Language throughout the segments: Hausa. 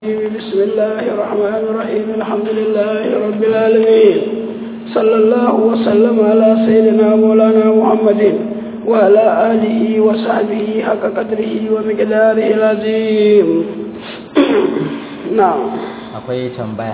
بسم الله الرحمن الرحيم الحمد لله رب العالمين صلى الله وسلم على سيدنا مولانا محمد وعلى آله وصحبه حق قدره ومقداره العظيم نعم akwai tambaya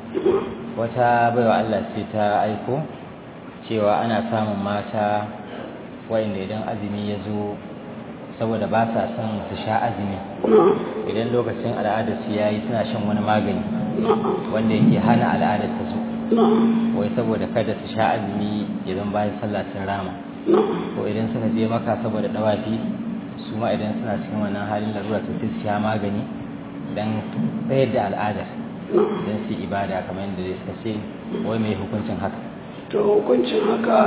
wata baiwa Allah ce ta aiko cewa ana samun mata wa'inda idan azumi ya zo saboda ba sa son su sha azumi idan lokacin al'adar su yayi suna shan wani magani wanda yake hana al'adar ta zo wai saboda kada su sha azumi idan bayan sallah sun rama ko idan suka je maka saboda dawafi su ma idan suna cikin wannan halin larura to sai su sha magani dan tsayar da al'adar don su ibada kamar yadda suka ce wai mai hukuncin haka to hukuncin haka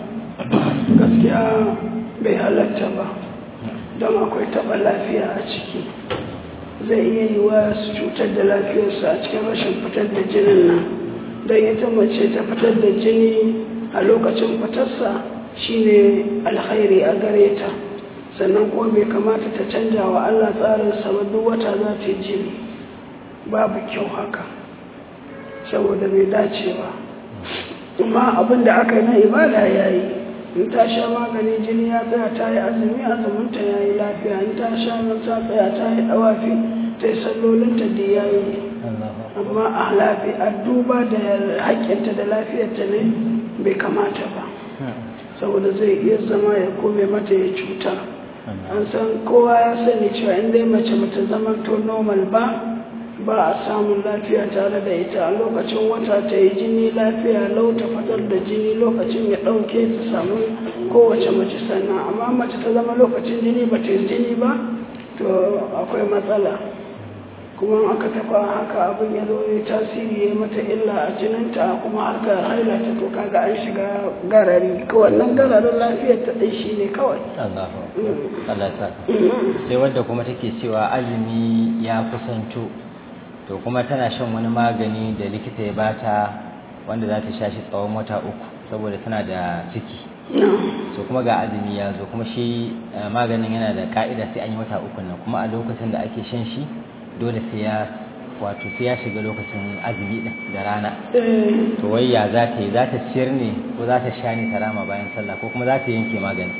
gaskiya bai halatta ba don akwai taɓa lafiya a ciki zai iya yi wa su cutar da lafiyarsu a cikin rashin fitar da jinin nan don ita mace ta fitar da jini a lokacin fitarsa shine alkhairi a gare ta sannan kuma bai kamata ta canja wa Allah tsarinsa ba duk wata za ta yi jini babu kyau haka saboda bai dace ba amma abin da aka yi na ibada ya yi in ta sha magani jini ya tsaya ta yi azumi azuminta ya yi lafiya in ta sha nan ta tsaya ta yi dawafi ta yi sallolinta da ya yi amma a lafi a duba da haƙƙinta da lafiyarta ne bai kamata ba saboda zai iya zama ya kome mata ya cuta an san kowa ya sani cewa in dai mace mata zama to normal ba ba a samun lafiya tare da ita a lokacin wata ta yi jini lafiya lau ta fitar da jini lokacin ya ɗauke ta samu kowace mace sannan amma mace ta zama lokacin jini ba ta yi jini ba to akwai matsala kuma aka tafa haka abin ya zo ya tasiri ya mata illa a jininta kuma aka haila ta to kaga an shiga garari wannan gararin lafiyar ta ɗai shi ne kawai Allah sai wadda kuma take cewa azumi ya kusanto to kuma tana shan wani magani da likita ya bata wanda za ta sha shi tsawon wata uku saboda tana da ciki so kuma ga azumi ya zo kuma shi maganin yana da ka'ida sai an yi wata uku nan kuma a lokacin da ake shan shi dole sai ya wato sai ya shiga lokacin azumi din da rana to wai ya za ta yi za ta ciyar ne ko za ta sha ne ta rama bayan sallah ko kuma za ta yanke magani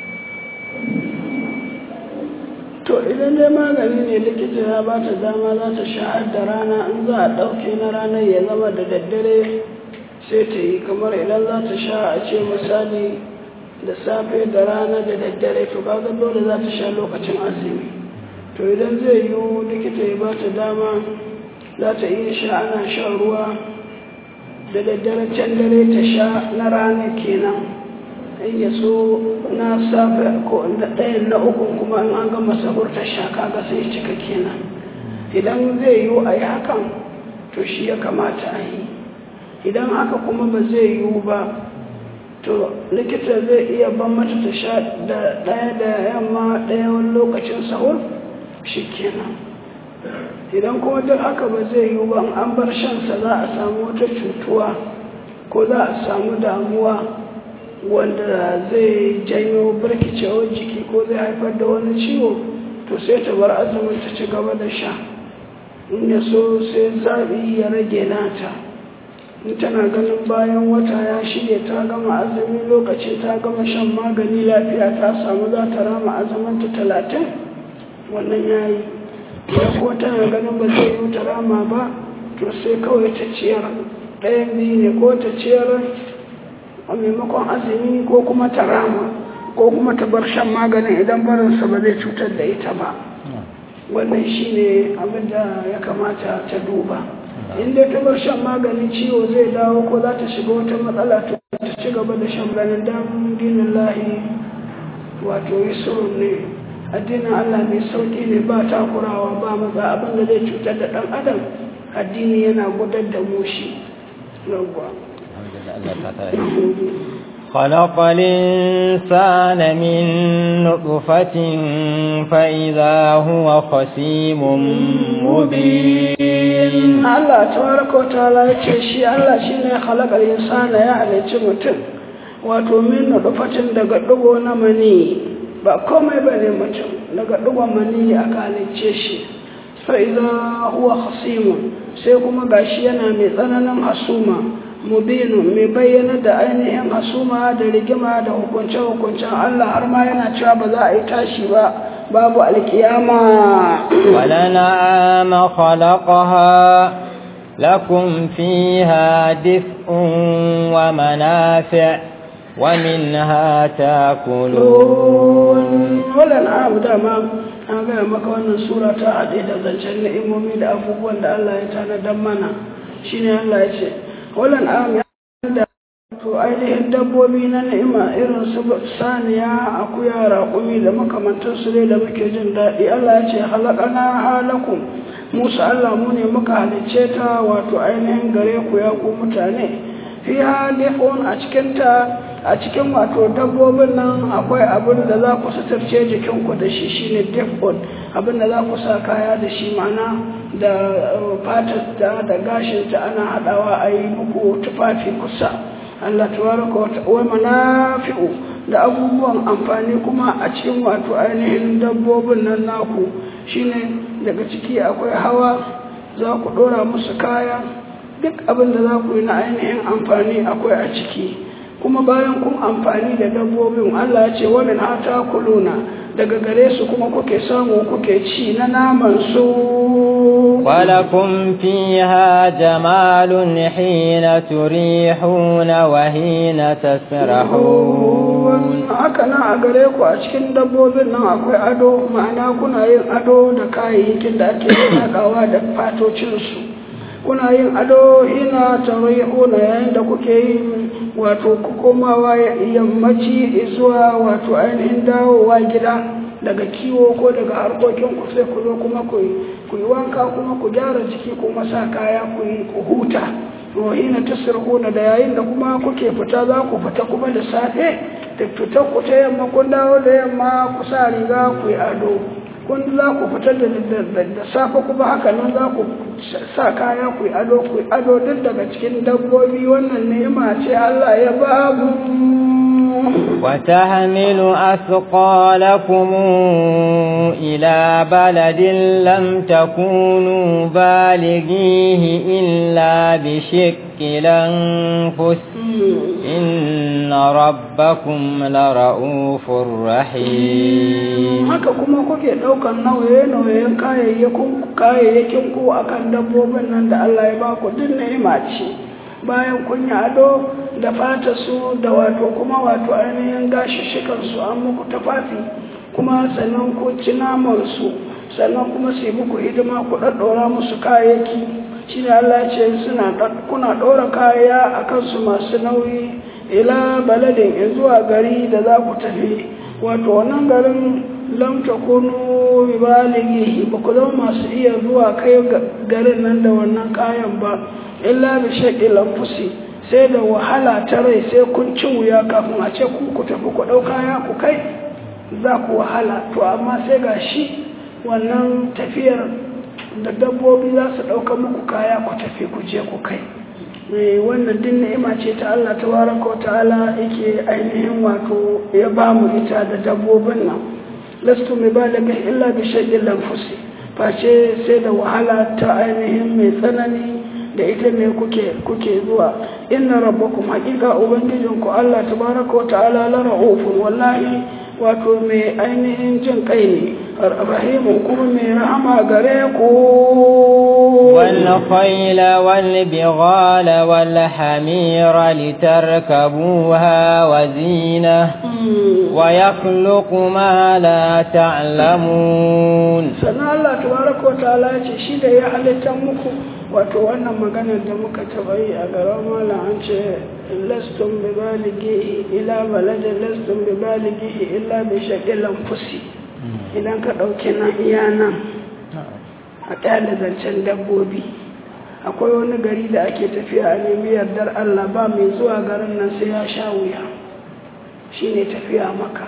to idan dai magani ne likita ya ba ta dama za ta sha da rana in za a ɗauke na ranar ya zama da daddare sai ta yi kamar idan za ta sha a ce misali da safe da rana da daddare to kaga dole za ta sha lokacin azumi to idan zai yi likita ya ba ta dama za ta iya sha ana shan ruwa da daddare can dare ta sha na rana kenan in ya so na safe ko na ɗayan na uku kuma in an gama sahur ta sha kaga sai cika kenan idan zai yiwu a yi hakan to shi ya kamata a yi idan haka kuma ba zai yiwu ba to likita zai iya ban mata ta sha da ɗaya da yamma ɗaya wani lokacin sahur shi kenan idan kuma duk haka ba zai yiwu ba an bar shansa za a samu wata cutuwa ko za a samu damuwa wanda zai janyo birkicewar jiki ko zai haifar da wani ciwo to sai ta bar azumin ta ci gaba da sha in ya so sai zaɓi ya rage nata in tana ganin bayan wata ya shirya ta gama azumi lokacin ta gama shan magani lafiya ta samu za ta rama azumin ta talatin wannan ya yi idan ko tana ganin ba zai yi ta rama ba to sai kawai ta ciyar ɗayan biyu ne ko ta ciyar a maimakon azumi ko kuma ta rama ko kuma ta bar shan maganin idan barinsa ba zai cutar da ita ba wannan shi ne abinda ya kamata ta duba inda ta bar shan maganin ciwo zai dawo ko za ta shiga wata matsala ta ci gaba da shan ganin dan dinin lahi wato yi ne addinin allah mai sauƙi ne ba takurawa ba maza abinda zai cutar da ɗan adam addini yana gudar da mushi yawwa خلق الإنسان من نطفة فإذا هو خسيم مبين الله تبارك وتعالى يتشي الله شيني خلق الإنسان يعني تمتن wato min nutfatin daga dugo na mani ba komai bane mutum daga dugon mani aka halicce shi fa'iza huwa hasimun sai kuma gashi yana mai tsananin hasuma mubinu mai bayyana da ainihin hasuma da rigima da hukunce-hukuncen Allah har ma yana cewa ba za a yi tashi ba babu alkiyama ولنعام خلقها لكم فيها دفء ومنافع ومنها تاكلون wala na'am dama an gaya maka wannan sura ta haɗe da zancen ni'imomi da abubuwan da Allah ya tanadar mana shine Allah ya ce wala na'am ya da to ainihin dabbobi na ni'ima irin su saniya akuya raƙumi da makamantan su ne da muke jin daɗi Allah ya ce halakana halakum Musa Allah mu ne muka halicce ta wato ainihin gare ku ya ku mutane fi halifun a cikin ta a cikin wato dabbobin nan akwai abin da za ku suturce jikinku da shi shine defon abin da za ku sa kaya da shi mana da fatarta da gashinta ana haɗawa a yi muku tufafi kusa Allah tabaraka wa manafi'u da abubuwan amfani kuma a cikin wato ainihin dabbobin nan naku shine daga ciki akwai hawa za ku ɗora musu kaya duk abin da za ku yi na ainihin amfani akwai a ciki kuma bayan kun amfani da dabbobin Allah ya ce wani hata kuluna daga gare su kuma kuke samu kuke ci na naman su ولكم فيها جمال حين تريحون وحين تسرحون haka nan a gare ku a cikin dabbobin nan akwai ado ma'ana kuna yin ado da kayayyakin da ake haɗawa da fatocinsu kuna yin ado ina tarihuna yayin da kuke yin wato komawa yammaci zuwa wato ainihin dawowa gida daga kiwo ko daga harkokin ku sai ku zo kuma ku yi wanka kuma ku gyara jiki kuma sa kaya ku yi ku huta to ina tasirhuna da yayin da kuma kuke fita za ku fita kuma da safe da fitar ku ta yamma kun dawo da yamma ku sa riga ku yi ado kun za ku fitar da safe kuma haka nan za ku sa kaya ku yi ado ku yi ado duk daga cikin dabbobi wannan ni'ima ce Allah ya ba mu وتحمل أثقالكم إلى بلد لم تكونوا بالغيه إلا بشق الأنفس إن ربكم لرؤوف رحيم haka kuma kuke ɗaukar nauye-nauyen kayayyakin ku a kan dabbobin nan da Allah ya ba ku duk ni'ima ce bayan kun yi ado da fata su da wato kuma wato ainihin gashishikan su an muku tafafi kuma sannan ku ci naman su sannan kuma su yi muku hidima ku ɗaɗɗora musu kayayyaki shi ne Allah ce suna kuna ɗora kaya a kansu masu nauyi ila baladin zuwa gari da za ku tafi wato wannan garin lam takunu balighi ba ku zama masu iya zuwa kai garin nan da wannan kayan ba illa bi shaqqi lamfusi sai da wahala ta rai sai kun ci wuya kafin a ce ku ku tafi ku ɗau kaya ku kai za ku wahala to amma sai ga shi wannan tafiyar da dabbobi za su ɗauka muku kaya ku tafi ku je ku kai wannan din ni'ima ce ta Allah tabaraka ta'ala yake ainihin wato ya ba mu ita da dabbobin nan lastu mai ba daga illa bi shaqqin lanfusi face sai da wahala ta ainihin mai tsanani da ita ne kuke kuke zuwa inna rabbakum haqiqa ubangijinku Allah tabaraka ta'ala la ra'ufun wallahi wato mai ainihin jin kai ne rahimu kuma mai rahama gare ku والخيل والبغال والحمير لتركبوها وزينة ويخلق ما لا تعلمون sannan Allah tabaraka wa ta'ala ce shi da ya halitta muku wato wannan maganar da muka taba yi a garin malam an ce lastum bi balighi ila baladin lastum bi balighi illa bi shaqil anfusi idan ka dauke nan iya nan a ƙyale zancen dabbobi akwai wani gari da ake tafiya a nemi yardar Allah ba mai zuwa garin nan sai ya sha wuya shine tafiya maka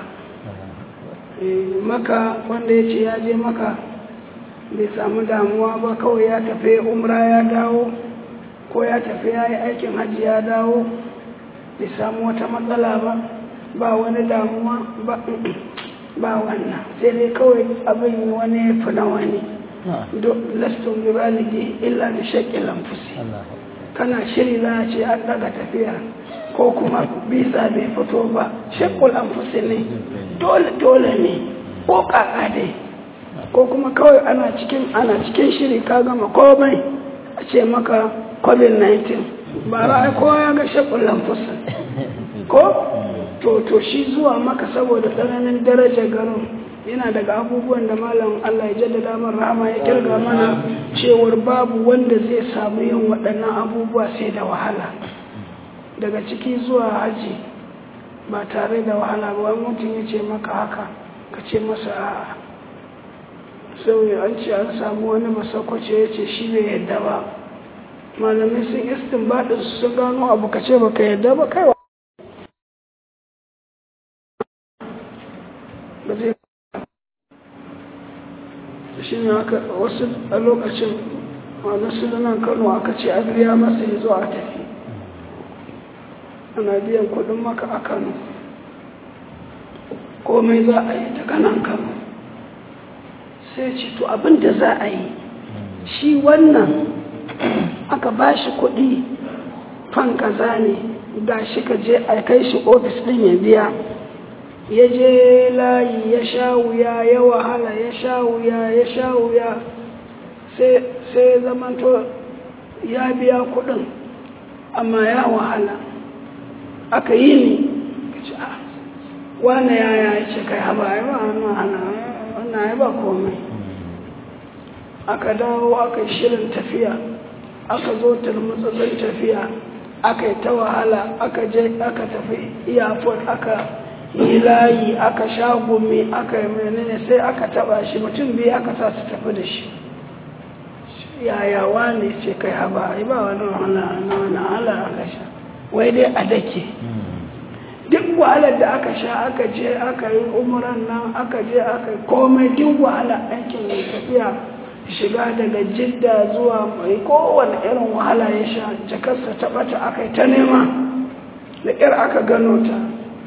maka wanda ya ce ya je maka bai samu damuwa ba kawai ya tafi umra ya dawo ko ya tafi ya yi aikin hajji ya dawo bai samu wata matsala ba ba wani damuwa ba wannan sai dai kawai abin wani fi na wani lastun bi baligi illa bi shaqqi lamfusi kana shiri za a ce an daga tafiya ko kuma bisa bai fito ba shaqqul anfusi ne dole dole ne ko kaka dai ko kuma kawai ana cikin ana cikin shiri ka gama komai a ce maka covid-19 ba ra'ayi kowa ya ga shaqqul anfusi ko to to shi zuwa maka saboda tsananin darajar garin yana daga abubuwan da malam Allah ya jaddada man rahama ya kirga mana cewar babu wanda zai samu yin waɗannan abubuwa sai da wahala daga ciki zuwa haji ba tare da wahala ba wani mutum ya ce maka haka ka ce masa a'a sai an ce an samu wani masakwace ya ce shi bai yadda ba malamai sun istin baɗin sun gano abu ka ce baka yadda ba kai ba zai shi ne aka wasu a lokacin wani sunan kano aka ce a biya masa ya zo a tafi ana biyan kudin maka a kano komai za a yi ta kanan kano sai ce to abin da za a yi shi wannan aka ba shi kudi fan kaza ne ga shi ka je a kai shi ofis din ya biya ya je layi ya sha wuya ya wahala ya sha wuya ya sha wuya sai zamanto ya biya kudin amma ya wahala aka yi ne wane ya ya ce kai haba ya ba wannan ya ba komai aka dawo aka shirin tafiya aka zo turmutsatsin tafiya aka yi ta wahala aka je aka tafi iyafon aka yi layi aka sha gumi aka yi menene sai aka taba shi mutum biyu aka sa su tafi da shi yayawa ne ce kai haba ai ba wani wahala na wani wahala aka sha wai dai a dake duk wahalar da aka sha aka je aka yi umuran nan aka je aka komai duk wahala aikin mai tafiya shiga daga jidda zuwa mai kowane irin wahala ya sha jakarsa ta bata aka yi ta nema da ƙyar aka gano ta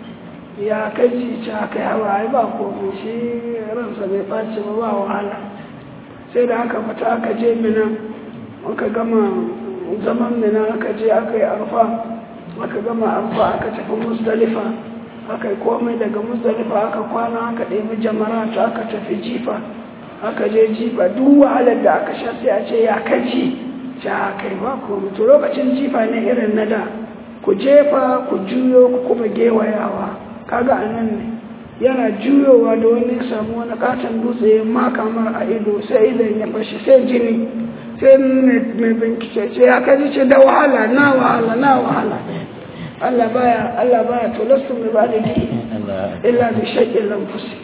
ya kaji ci aka yi hawa ai ba komai shi ransa bai ɓaci ba ba wahala sai da aka fita aka je mina aka gama zaman mina aka je aka yi arfa aka gama arfa aka tafi musdalifa aka yi komai daga musdalifa aka kwana aka ɗebi jamara ta aka tafi jifa aka je jifa duk wahalar da aka sha sai a ce ya kaji ta kai ba komai to lokacin jifa ne irin na da ku jefa ku juyo ku kuma gewayawa kaga a nan ne yana juyowa da wani samu wani katon dutse ya maka mar a ido sai idan ya fashi sai jini sai mai bincike ce ya kaji ce da wahala na wahala na wahala Allah baya Allah baya to lasu mai bada di illa bi shaqqin lamfusi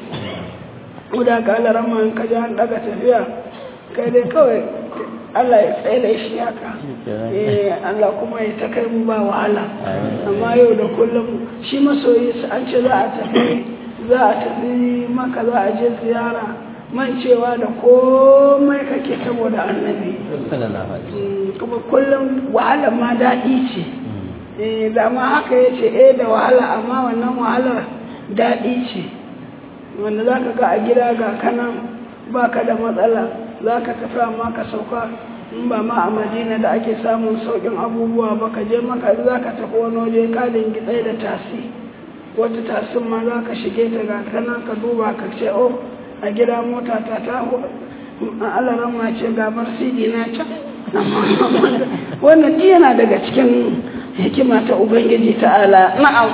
guda ka Allah rama in kaji an daga tafiya kai dai kawai Allah ya tsaye shi haka eh Allah kuma ya ta kai mu ba wahala amma yau da kullum shi masoyi an ce za a tafi za a tafi maka za a je ziyara mancewa da komai kake saboda annabi kuma kullum wahala ma daɗi ce eh da ma haka ya ce eh da wahala amma wannan wahalar daɗi ce wanda za ka ga a gida ga kanan ba ka da matsala za ka tafi amma ka sauka in ba ma a madina da ake samun sauƙin abubuwa ba ka je maka za ka tafi wani waje kalin gitsai da tasi wata tasin ma za ka shige ta ga kana ka duba ka ce o a gida mota ta ta alaran ma ce ga marsidi na can wannan yana daga cikin hikima ta ubangiji ta'ala na'am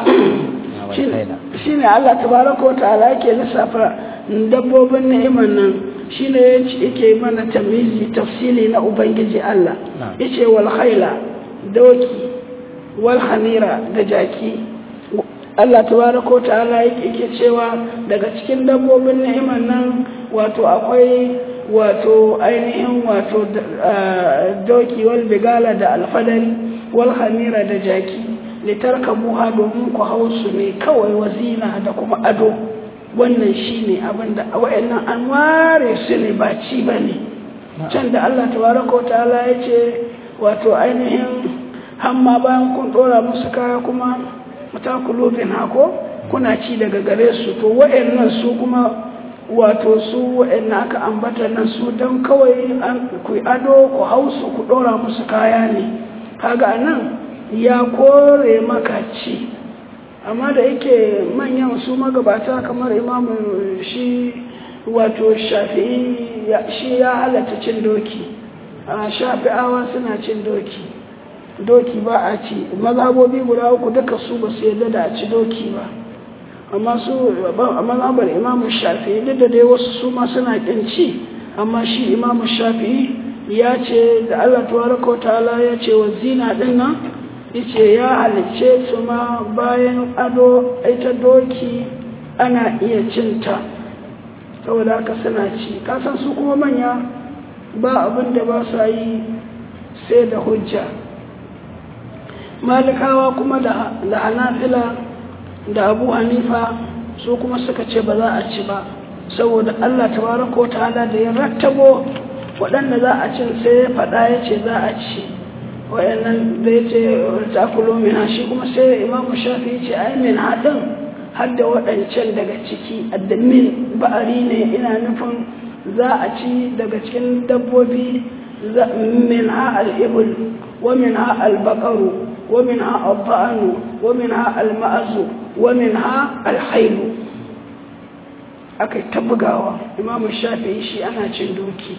shi ne allah tabaraka wa ta'ala yake lissafa dabbobin ni'imar nan shi ne yake mana tamizi tafsili na ubangiji Allah ya ce wal khaila doki wal hamira da jaki Allah tabaraka ta'ala yake cewa daga cikin dabbobin ni'imar nan wato akwai wato ainihin wato doki wal bigala da alfadari wal hamira da jaki litarkabuha domin ku hausu ne kawai wazina da kuma ado wannan shi ne abinda wa'annan an ware su ne ba ci ba ne can da Allah tabaraka ta'ala ya ce wato ainihin hamma bayan kun dora musu kaya kuma mutakulubin hako kuna ci daga gare su to wa'annan su kuma wato su waɗanda aka ambata nan su don kawai ku ado ku hausu ku ɗora musu kaya ne kaga nan ya kore maka ci amma da yake manyan su magabata kamar imamu shi wato shafi'i shi ya halatta cin doki a shafi'awa suna cin doki doki ba a ci mazhabobi guda uku duka su ba su yarda da a ci doki ba amma su a mazhabar imamu shafi'i duk da dai wasu su ma suna kin ci amma shi imamu shafi'i ya ce da Allah tabaraka wa ta'ala ya ce wa zina din nan yace ya halicce su ma bayan ado ita doki ana iya cinta saboda haka suna ci kasan su kuma manya ba abin da ba sa yi sai da hujja malikawa kuma da hanafila da abu hanifa su kuma suka ce ba za a ci ba saboda allah tabaraka wa ta'ala da ya rattabo waɗanda za a cin sai ya faɗa ya ce za a ci wayannan da ya ce takulo min shi kuma sai imamu shafi ya ce ai min haɗin har da waɗancan daga ciki addamin ba'ari ne ina nufin za a ci daga cikin dabbobi min ha al'ibul wa min ha albakaru wa min ha alba'anu wa min ha alma'azu wa min ha alhailu aka ta bugawa imamu shafi shi ana cin doki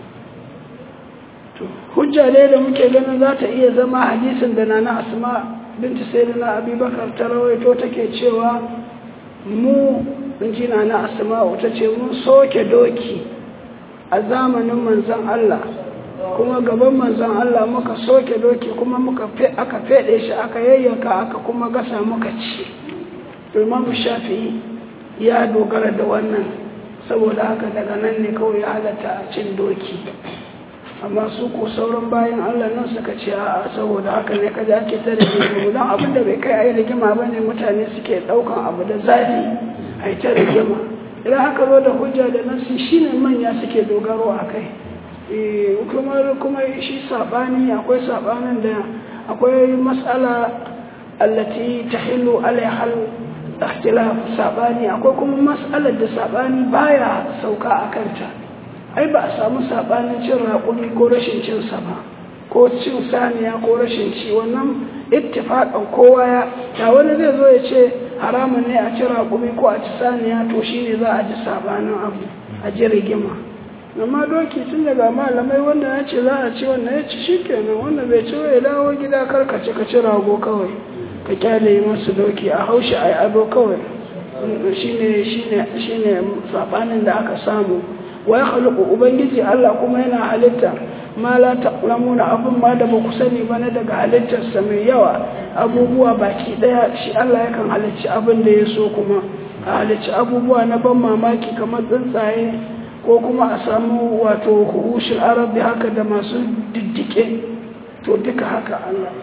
hujja dai da muke ganin za ta iya zama hadisin da na asma binti sayyidina abubakar ta rawaito take cewa mu jina na asma'u ta ce mun soke doki a zamanin manzon Allah kuma gaban manzon Allah muka soke doki kuma muka aka fede shi aka yayyanka aka kuma gasa muka ci Imam Shafi'i ya dogara da wannan saboda haka daga nan ne kawai ya halatta a cin doki amma su ko sauran bayan Allah nan suka ce a saboda haka ne kaza ake ta da rigima don abin da bai kai a yi rigima ba ne mutane suke ɗaukan abu da zafi a yi ta rigima idan haka zo da hujja da nasi shi ne manya suke dogaro a kai kuma shi saɓani akwai saɓanin da akwai matsala allati ta hilu alaihal ikhtilaf saɓani akwai kuma matsalar da saɓani baya sauka a kanta ai ba a samu sabanin cin raƙumi ko rashin cin sa ba ko cin saniya ko rashin ci wannan ittifaqan kowa ya da wani zai zo ya ce haramun ne a ci raƙumi ko a ci saniya to shine za a ji sabanin abu a ji rigima amma doki tun daga malamai wanda ya ce za a ci wannan ya ci shikenan wanda bai ci ya dawo gida kar ka ci ka ci rago kawai ka kyale masu doki a haushi a ado kawai shine shine shine sabanin da aka samu wa ya khaliqu ubangiji Allah kuma yana halitta ma la ta'lamuna abun ma da baku sani ba na daga halittarsa mai yawa abubuwa baki daya shi Allah yakan halicci abin da ya so kuma a halicci abubuwa na ban mamaki kamar tsuntsaye ko kuma a samu wato hushin arabi haka da masu diddike to duka haka Allah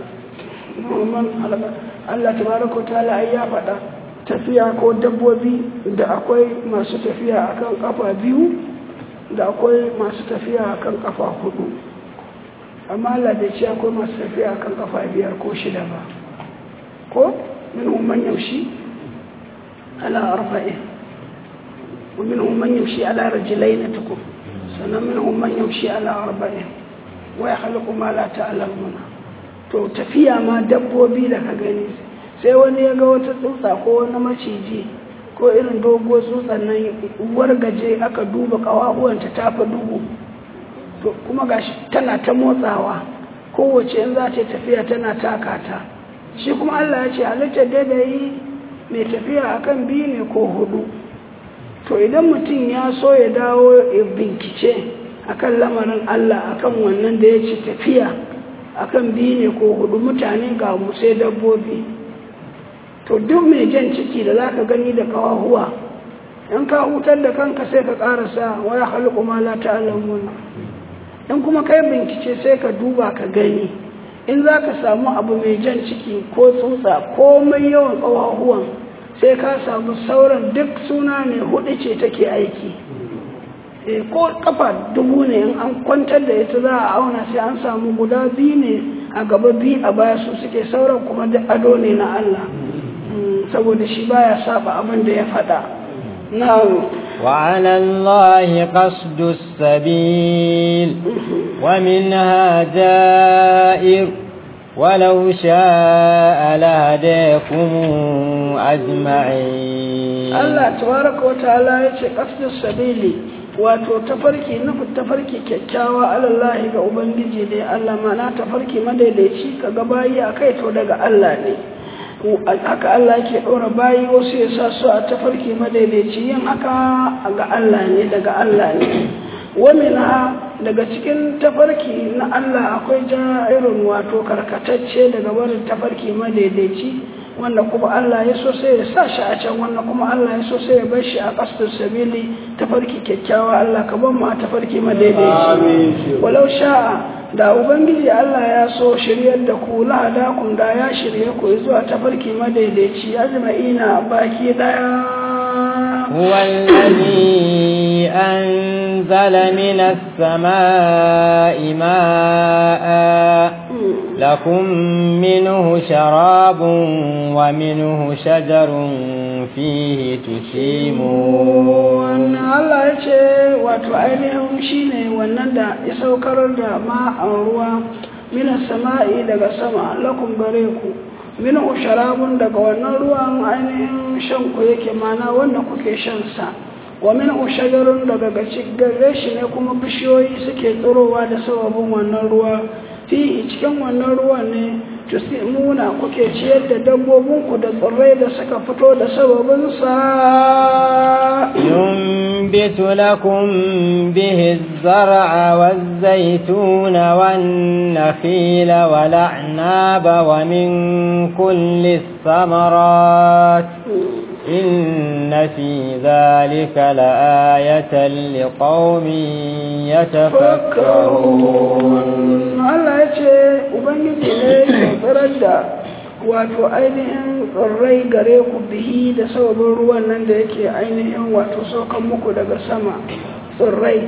Allah tabaraka ta'ala ya faɗa tafiya ko dabbobi da akwai masu tafiya akan kafa biyu da akwai masu tafiya kan kafa hudu amma Allah bai ce akwai masu tafiya kan kafa biyar ko shida ba ko minhum man yamshi ala arba'in wa minhum man yamshi ala rajulayn tukum sannan minhum man yamshi ala arba'in wa yakhluqu ma la ta'lamuna to tafiya ma dabbobi da ka gani sai wani ya ga wata tsutsa ko wani maciji ko irin doguwar tsutsan nan wargaje aka duba kawahuwanta ta fi duhu to kuma gashi tana ta motsawa kowace in za ta tafiya tana taka ta shi kuma Allah ya ce halittar da yi mai tafiya akan biyu ne ko hudu to idan mutum ya so ya dawo ya bincike akan lamarin Allah akan wannan da ya ce tafiya akan biyu ne ko hudu mutane ga mu sai dabbobi to duk mai jan ciki da zaka gani da kawahuwa in ka hutar da kanka sai ka karasa waya halqu ma la ta'lamun in kuma kai bincike sai ka duba ka gani in zaka samu abu mai jan ciki ko tsutsa komai yawan kawahuwan sai ka samu sauran duk suna ne hudu ce take aiki e ko kafa dubu ne in an kwantar da ita za a auna sai an samu guda biyu ne a gaba biyu a baya su suke sauran kuma duk ado ne na Allah saboda shi baya saba abin da ya faɗa na وعلى الله قصد السبيل ومنها جائر ولو شاء لهديكم أجمعين Allah tabaraka wa ta'ala ya ce qasdus sabili wato tafarki nufin tafarki kyakkyawa alallahi ga ubangiji dai Allah mana tafarki madaidaici ka ga bayi a kai to daga Allah ne haka Allah ke ɗora bayi wasu ya sa su a tafarki madaidaici yin haka ga Allah ne daga Allah ne wamina daga cikin tafarki na Allah akwai irin wato karkatacce daga barin tafarki madaidaici wanda kuma Allah ya so sai ya sa shi a can wannan kuma Allah ya so sai ya bar shi a kastar sabili tafarki kyakkyawa Allah ka ban mu a tafarki madaidaici walau sha'a da ubangiji Allah ya so shiryar da ku lahada kun da ya shirye ku zuwa tafarki madaidaici ajma'ina baki daya هو الذي أنزل من السماء ماء لكم منه شراب ومنه شجر فيه تسيمون Allah ya ce wato ainihin shi ne wannan da ya saukar da ma'an ruwa minas sama'i daga sama lakun gare ku min sharabun daga wannan ruwan ainihin shan ku yake mana wanda kuke shan sa wa min shajarun daga gare shi ne kuma bishiyoyi suke tsirowa da sababin wannan ruwa fi cikin wannan ruwan ne tusimuna kuke ciyar da dabbobinku da tsirrai da suka fito da sababin sa ينبت لكم به الزرع والزيتون والنخيل والأعناب ومن كل الثمرات إن في ذلك لآية لقوم يتفكرون Allah ya ce Ubangiji ne ya tsirar da wato ainihin tsirrai gare ku bihi da sababin ruwan nan da yake ainihin wato saukan muku daga sama tsirrai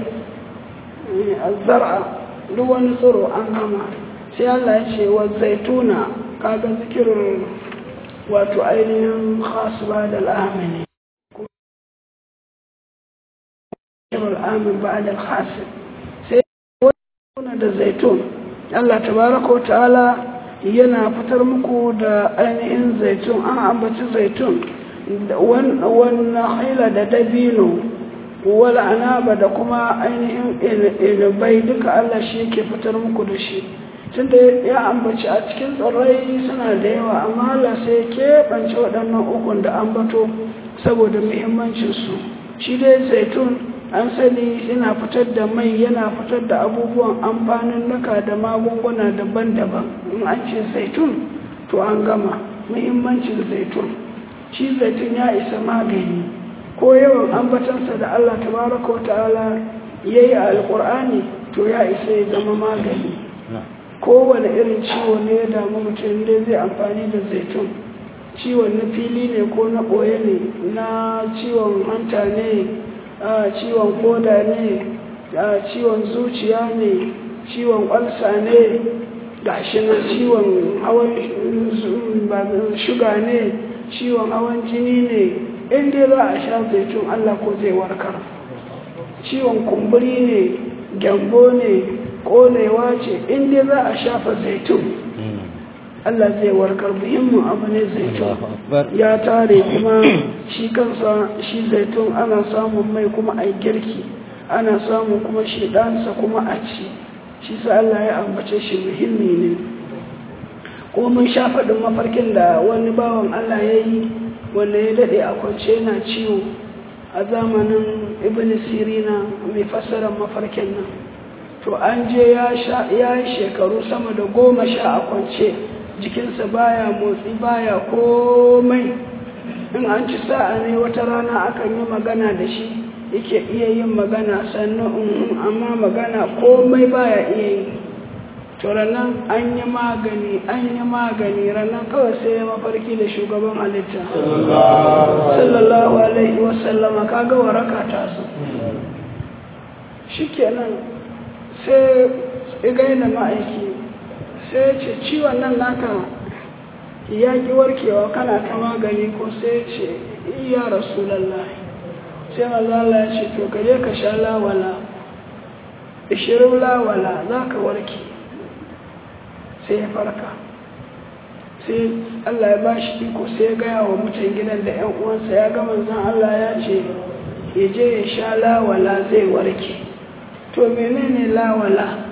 zara duk wani tsiro an gama sai Allah ya ce wa zaituna kaga zikirin wato ainihin khasba da al'amini al'amin ba da khasib sai wani da zaitun Allah tabaraka wa ta'ala yana fitar muku da ainihin zaitun an ambaci zaitun wannan haila da dabino wal anaba da kuma ainihin ilibai duka Allah shi yake fitar muku da shi tunda ya ambaci a cikin tsirrai suna da yawa amma Allah sai ya keɓance waɗannan ukun da ambato saboda muhimmancinsu shi dai zaitun an sani yana fitar da mai yana fitar da abubuwan amfanin naka da magunguna daban-daban in an ce zaitun to an gama muhimmancin zaitun shi zaitun ya isa magani ko yawan ambatansa da Allah tabaraka wa ta'ala ya yi a alƙur'ani to ya isa ya zama magani kowane irin ciwo ne ya damu mutum dai zai amfani da zaitun ciwon na fili ne ko na ɓoye ne na ciwon hanta ne ciwon koda ne ciwon zuciya ne ciwon ƙwalsa ne gashi na ciwon hawan shuga ne ciwon hawan jini ne inda za a sha zaitun allah ko zai warkar ciwon kumburi ne gyambo ne ƙonewa ce inda za a shafa zaitun Allah zai warkar muhimmin abu ne zaitun ya tare kuma shi kansa shi zaitun ana samun mai kuma a girki ana samun kuma shi ɗansa kuma a ci shi sa Allah ya ambace shi muhimmi ne kuma mun sha faɗin mafarkin da wani bawan Allah ya yi wanda ya daɗe a kwance yana ciwo a zamanin ibn sirina mai fassarar mafarkin nan to an je ya yi shekaru sama da goma sha a kwance jikinsa baya motsi baya komai in an ci sa'a ne wata rana akan yi magana da shi yake iya yin magana sannan amma magana komai baya iya yi to ranar an yi magani an yi magani ranar kawai sai ya mafarki da shugaban halitta sallallahu alaihi wasallama kaga waraka ta su shikenan sai igaina ma'aiki sai ce ciwon nan naka ya ki warkewa kana ta magani ko sai ce iya rasulallah sai maza Allah ya ce to ka je ka sha lawala ishirin lawala za ka warke sai ya farka sai Allah ya ba shi iko sai ya gaya wa mutan gidan da 'yan uwansa ya ga manzon Allah ya ce ya je ya sha lawala zai warke to menene lawala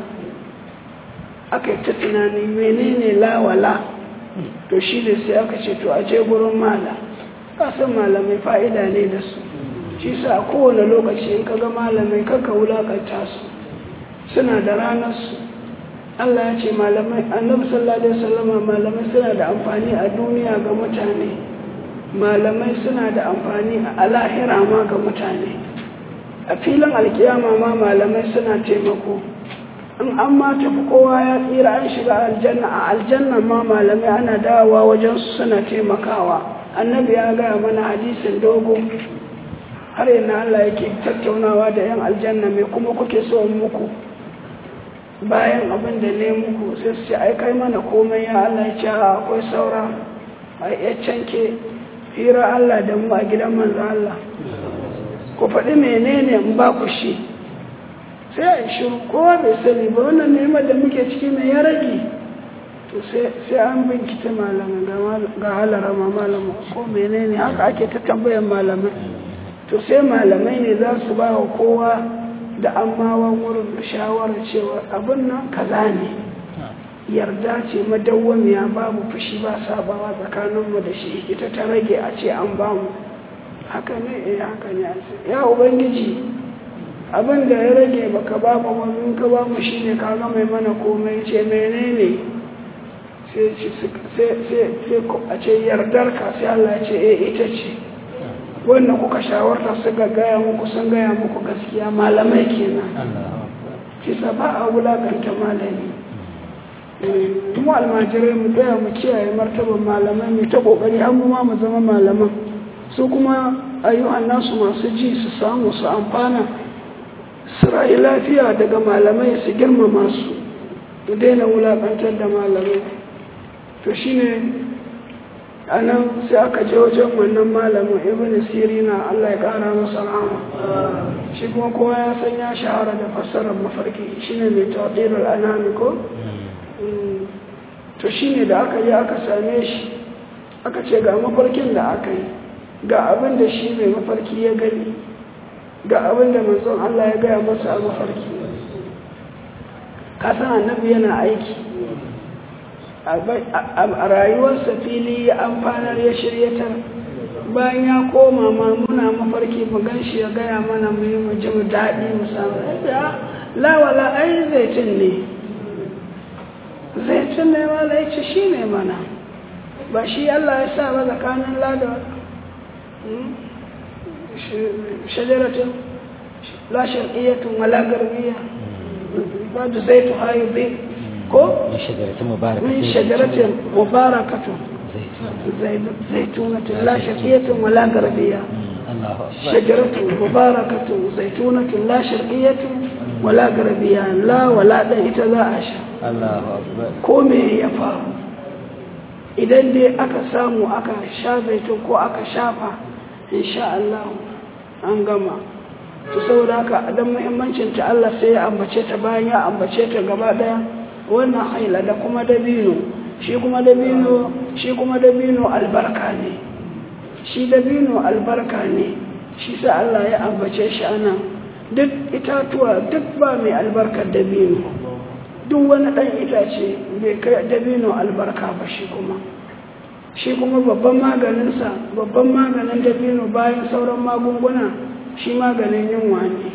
aka yi ta tunani menene lawala to shi ne sai aka ce to a je gurin mala kasan malamai fa'ida ne da su shi sa a kowane lokaci in ka ga malamai kaka wulakanta su suna da ranarsu Allah ya ce malamai annabi sallallahu alaihi wasallama malamai suna da amfani a duniya ga mutane malamai suna da amfani a lahira ma ga mutane a filin alkiyama ma malamai suna taimako in an ma tafi kowa ya tsira an shiga aljanna a aljanna ma malamai ana dawowa wajen su suna taimakawa annabi ya gaya mana hadisin dogo har yana Allah yake tattaunawa da yan aljanna mai kuma kuke so muku bayan abin da ne muku sai su ce ai kai mana komai ya Allah ya ce akwai saura a ya canke hira Allah da mu a gidan manzo Allah ku faɗi menene in ba ku shi sai a yi shiru kowa bai sani ba wannan neman da muke ciki mai ya rage to sai an binkita malamai ga halarama malamai ko menene haka ake ta tambayan malamai to sai malamai ne za su ba wa kowa da ammawan wurin shawarar cewa abin nan kaza ne yarda ce madawwamiya babu fushi ba sabawa tsakaninmu da shi ita ta rage a ce an ba mu haka ne eh haka ne ya ubangiji abin da ya rage baka ba mu wani ka ba mu shine ka ga mai mana komai ce menene sai sai a ce yardar ka sai Allah ya ce eh ita ce wannan kuka shawarta suka gaya muku sun gaya muku gaskiya malamai kenan kisa ba a wulakanta malami mu almajirai mu tsaya mu kiyaye martaban malamai mu ta kokari har mu ma mu zama malaman su kuma ayyuhan nasu masu ji su samu su amfana su rayu lafiya daga malamai su girmama su su daina wulakantar da malamai to shine a nan sai aka je wajen wannan malamin ibn sirina Allah ya kara masa rahama shi kuma kowa ya san ya shahara da fassarar mafarki shine mai tawdirul anami ko to shine da aka yi aka same shi aka ce ga mafarkin da aka yi ga abin da shi mai mafarki ya gani ga abin da manzon Allah ya gaya masa a mafarki kasan annabi yana aiki a rayuwarsa fili ya amfanar ya shiryatar bayan ya koma ma muna mafarki mu gan shi ya gaya mana mu yi mu ji mu daɗi mu samu lawala ai zaitun ne zaitun ne ma ya ce shi ne mana ba shi Allah ya sa ba tsakanin lada shajaratun la shar'iyyatun wala garbiya ba da zaitu hayu bi ko من شجرة مباركة من شجرة مباركة زيتونة لا شرقية ولا غربية الله أكبر شجرة مباركة زيتونة لا شرقية ولا غربية لا ولا دان ita za a sha الله أكبر ko me ya faru idan dai aka samu aka sha zaitun ko aka shafa insha Allah an gama to saboda haka dan muhimmancin ta Allah sai ya ambace ta bayan ya ambace ta gaba daya wannan haila da kuma dabino shi kuma dabino shi kuma dabino albarka ne shi dabino albarka ne shi sa Allah ya ambace shi anan duk itatuwa duk ba mai albarkar dabino duk wani ɗan itace bai kai dabino albarka ba shi kuma shi kuma babban maganinsa babban maganin dabino bayan sauran magunguna shi maganin yunwa ne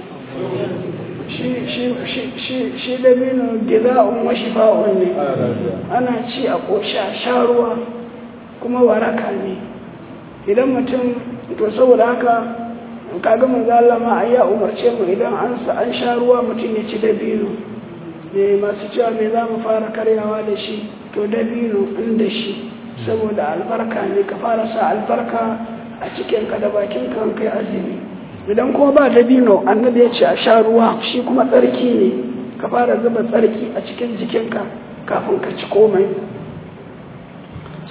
shi dabino giza'un wa shifa'un ne ana ci a ƙoshi a sha ruwa kuma waraka ne idan mutum to saboda haka kaga manzo Allah ma ya umarce mu idan an an sha ruwa mutum ya ci dabino ne masu cewa me za mu fara karyawa da shi to dabino inda shi saboda albarka ne ka fara sa albarka a cikinka da bakinka an kai azumi idan kuma ba dabino annabi ya ce a sha ruwa shi kuma tsarki ne ka fara zuba tsarki a cikin jikinka kafin ka ci komai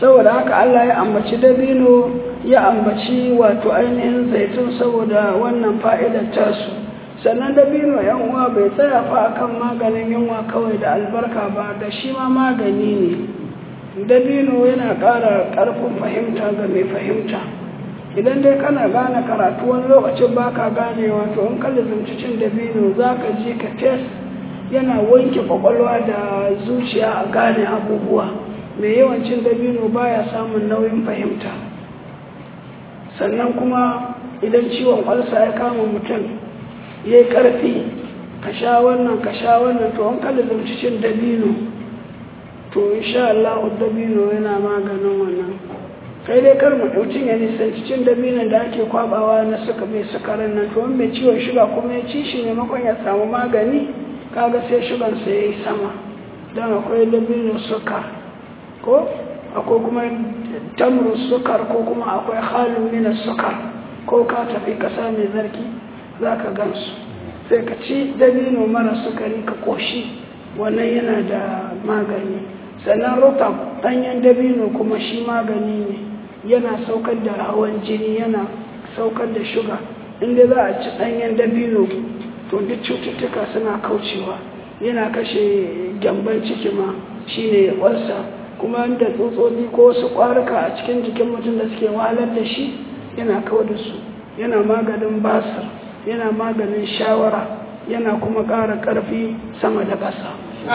saboda haka Allah ya ambaci dabino ya ambaci wato ainihin zaitun saboda wannan fa'idar tasu sannan dabino yan uwa bai tsaya fa akan maganin yunwa kawai da albarka ba da shi ma magani ne dabino yana ƙara ƙarfin fahimta ga mai fahimta idan dai kana gane karatu wani lokacin baka gane wato in ka lizumci cin dabino za ka ji ka tes yana wanke kwakwalwa da zuciya a gane abubuwa mai yawancin dabino baya samun nauyin fahimta sannan kuma idan ciwon ƙwalsa ya kama mutum ya yi ƙarfi ka sha wannan ka sha wannan to an kada zamci cin dabino to insha Allah dabino yana maganin wannan kai dai kar mu ɗaucin ya nisanci cin dabinon da ake kwabawa na suka bai sukarin nan to wani mai ciwon shuga kuma ya ci shi maimakon ya samu magani kaga sai shugansa ya yi sama don akwai dabino suka ko akwai kuma tamru sukar ko kuma akwai halin mina sukar ko ka tafi kasa mai zarki za ka gansu sai ka ci dabino mara sukari ka koshi wannan yana da magani sannan rotab ɗanyen dabino kuma shi magani ne yana saukar da hawan jini yana saukar da shuga inda za a ci ɗanyen dabino to duk cututtuka suna kaucewa yana kashe gyamban ciki ma shine walsa kuma da tsotsotsi ko wasu ƙwaruka a cikin jikin mutum da suke wahalar da shi yana kawar da su yana maganin basir yana maganin shawara yana kuma ƙara ƙarfi sama da ƙasa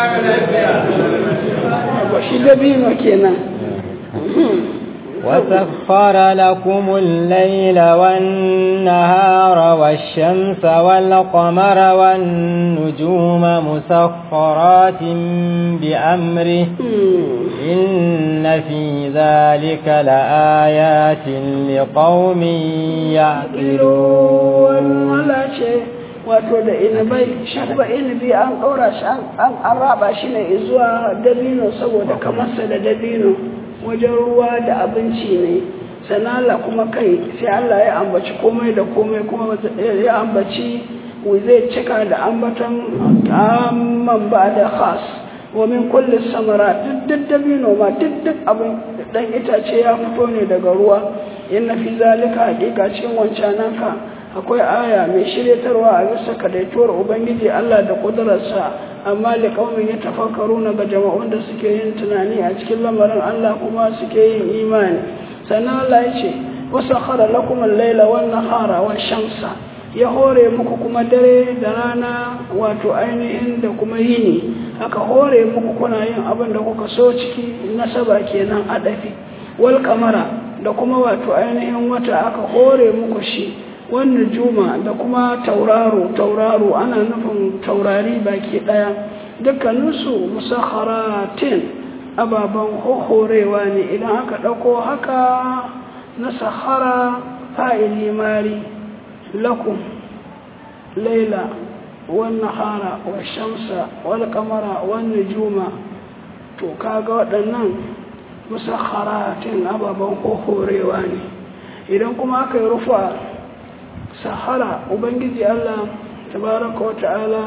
shi dabino kenan وسخر لكم الليل والنهار والشمس والقمر والنجوم مسخرات بأمره إن في ذلك لآيات لقوم يعقلون wato da inabai shabba inabi an ɗaura shi an raba shi ne zuwa dabino saboda kamarsa da dabino wajen ruwa da abinci ne sanala kuma kai sai Allah ya ambaci komai da komai kuma ya ambaci zai cika da ambatan amman ba da khas wa min kulli samara duk dabino ma duk duk abin dan itace ya fito ne daga ruwa inna fi zalika haqiqa cikin wancananka akwai aya mai shiryatarwa a bisa kadaituwar ubangiji Allah da kudurarsa amma da kaumin ya tafakkaru na ga jama'un da suke yin tunani a cikin lamarin Allah kuma suke yin imani sannan Allah ya ce wasu khara lakum al-laila wan nahara wan shamsa ya hore muku kuma dare da rana wato ainihin da kuma yini aka hore muku kuna yin abin da kuka so ciki nasaba kenan adafi wal kamara da kuma wato ainihin wata aka hore muku shi wannan juma da kuma tauraro tauraro ana nufin taurari baki daya dukkaninsu musakharatin ababen horewa ne idan aka ɗauko haka na sahara fa'ili mari lakum laila wannan hara wa shamsa wal kamara wannan juma to kaga waɗannan musakharatin ababen horewa ne idan kuma aka yi rufa sahara ubangiji Allah tabaraka wa ta'ala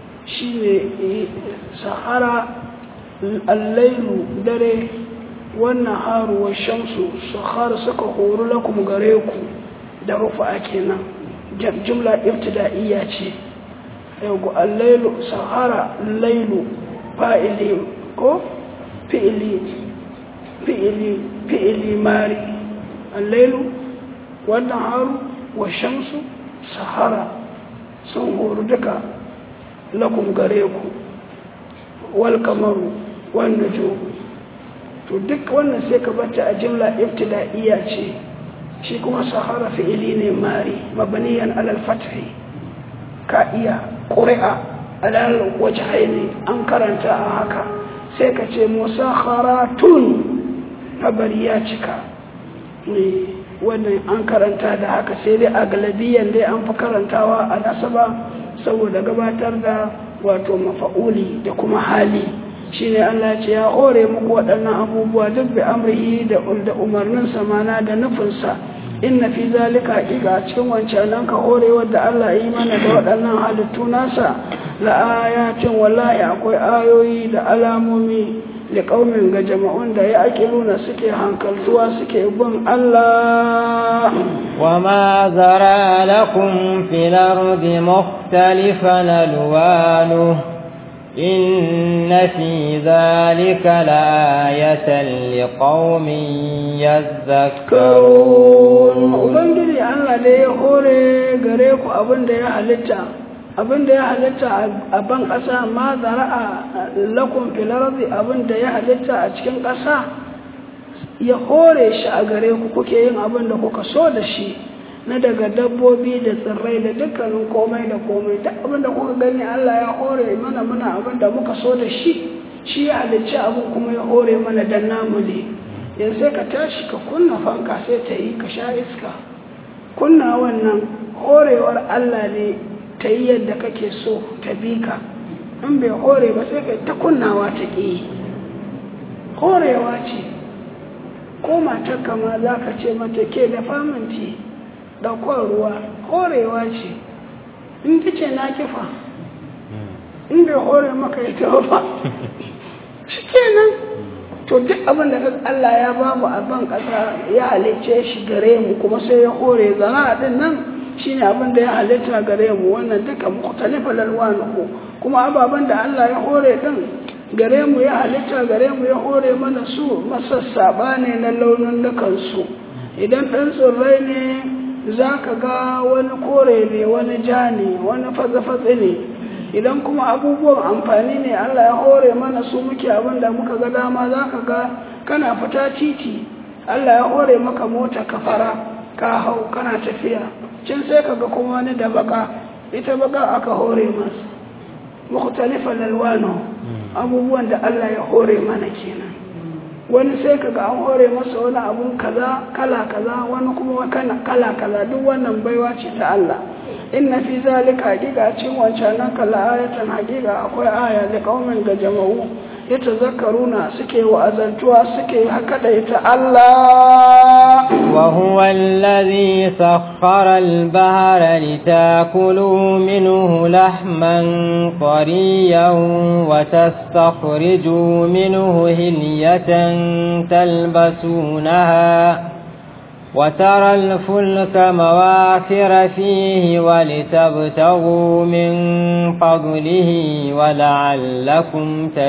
shine sahara allailu dare wannan haru wa shamsu sahara suka horu lakum gare ku da rufa kenan jumla ibtida'iyya ce yau allailu sahara lailu fa'ili ko fi'ili fi'ili fi'ili mari allailu wannan haru wa shamsu sahara sun horu duka lakum gare ku wal kamaru wan nujum to duk wannan sai ka bata a jimla ibtida'iyya ce shi kuma sahara fi'ili ne mari mabaniyan alal fathi ka iya ƙuri'a alal wajhaini an karanta a haka sai ka ce musakharatun habari ya cika wannan an karanta da haka sai dai a galabiyan dai an fi karantawa a nasaba saboda gabatar da wato mafa'uli da kuma hali shine Allah ce ya hore muku waɗannan abubuwa duk bi amrihi da umarnin samana da nufinsa inna fi zalika haqiqa a cikin wancanan ka hore wadda Allah yi mana da waɗannan halittu nasa la ayatin wallahi akwai ayoyi da alamomi da ƙaumin ga jama'un da ya nuna suke hankaltuwa suke bin Allah وما ذرى لكم في الأرض مختلفا ألوانه إن في ذلك لآية لقوم يذكرون Ubangiji Allah da ya hore gare ku abin da ya halitta abin da ya halitta a ban ƙasa ma zara'a lakum fil ardi abin da ya halitta a cikin ƙasa ya hore shi a gare ku kuke yin abin da kuka so da shi na daga dabbobi da tsirrai da dukkanin komai da komai duk abin da kuka gani Allah ya hore mana muna abin da muka so da shi shi ya halicci abin kuma ya hore mana dan namu ne yanzu sai ka tashi ka kunna fanka sai ta yi ka sha iska kunna wannan horewar Allah ne ta yi yadda kake so ta bi ka in bai hore ba sai ka ta kunnawa ta ƙi horewa ce ko matar kama za ka ce mata ke da faminti ɗaukar ruwa horewa ce in ta ce na kifa in bai hore maka ita ba shi kenan to duk abin da Allah ya ba mu a ban ƙasa ya halicce shi gare mu kuma sai ya hore zana din nan shine abin da ya halitta gare mu wannan duka mukhtalifa lalwanuhu kuma ababen da Allah ya hore din gare mu ya halitta gare mu ya hore mana su masassaba ne na launin su idan ɗan tsirrai ne za ka ga wani kore ne wani ja ne wani fatsi ne idan kuma abubuwan amfani ne Allah ya hore mana su muke abin da muka ga dama za ka ga kana fita titi Allah ya hore maka mota ka fara ka hau kana tafiya can sai ka ga kuma wani da baka ita baka aka hore masa mukhtalifan alwano abubuwan da Allah ya hore mana kenan wani sai ka ga an hore masa wani abun kaza kala kaza wani kuma kala kaza duk wannan baiwa ce ta Allah inna fi zalika hakika cikin wancan nan kala ayatan hakika akwai aya da kaumin ga jama'u yatazakkaruna suke wa'azantuwa suke haka da ita Allah wa huwa alladhi sakhkhara al-bahra litakulu minhu lahman tariyan wa tastakhriju minhu hilyatan talbasunaha وترى الفلك مواخر فيه ولتبتغوا من فضله ولعلكم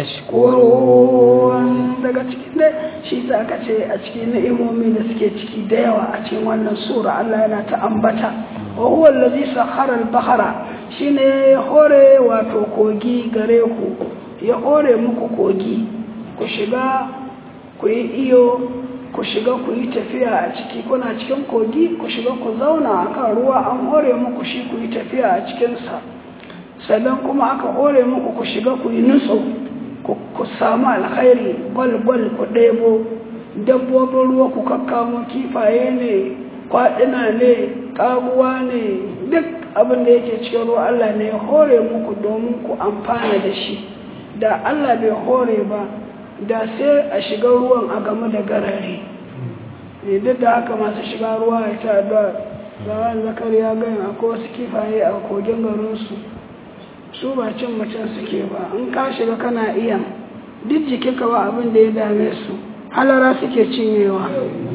تشكرون daga cikin dai shi sa aka ce a cikin ni'imomi da suke ciki da yawa a cikin wannan sura Allah yana ta ambata wa huwa allazi sakhara al-bahra shine ya hore wato kogi gare ku ya hore muku kogi ku shiga ku yi iyo ku shiga ku yi tafiya a ciki kuna cikin kogi ku shiga ku zauna a kan ruwa an hore muku shi ku yi tafiya a cikinsa sannan kuma aka hore muku ku shiga ku yi nutso ku samu alkhairi gwal-gwal ku ɗebo dabbobin ruwa ku kakkamo kifaye ne kwaɗina ne ƙaguwa ne duk abin da yake cikin ruwa Allah ne ya hore muku domin ku amfana da shi da Allah bai hore ba da sai a shiga ruwan a game da garare duk da haka masu shiga ruwa ya ta da zawon zakar ya gani akwai wasu kifaye a kogin garinsu su ba cin mutum suke ba in ka shiga kana iya duk jikinka ba abin da ya dame su halara suke cinyewa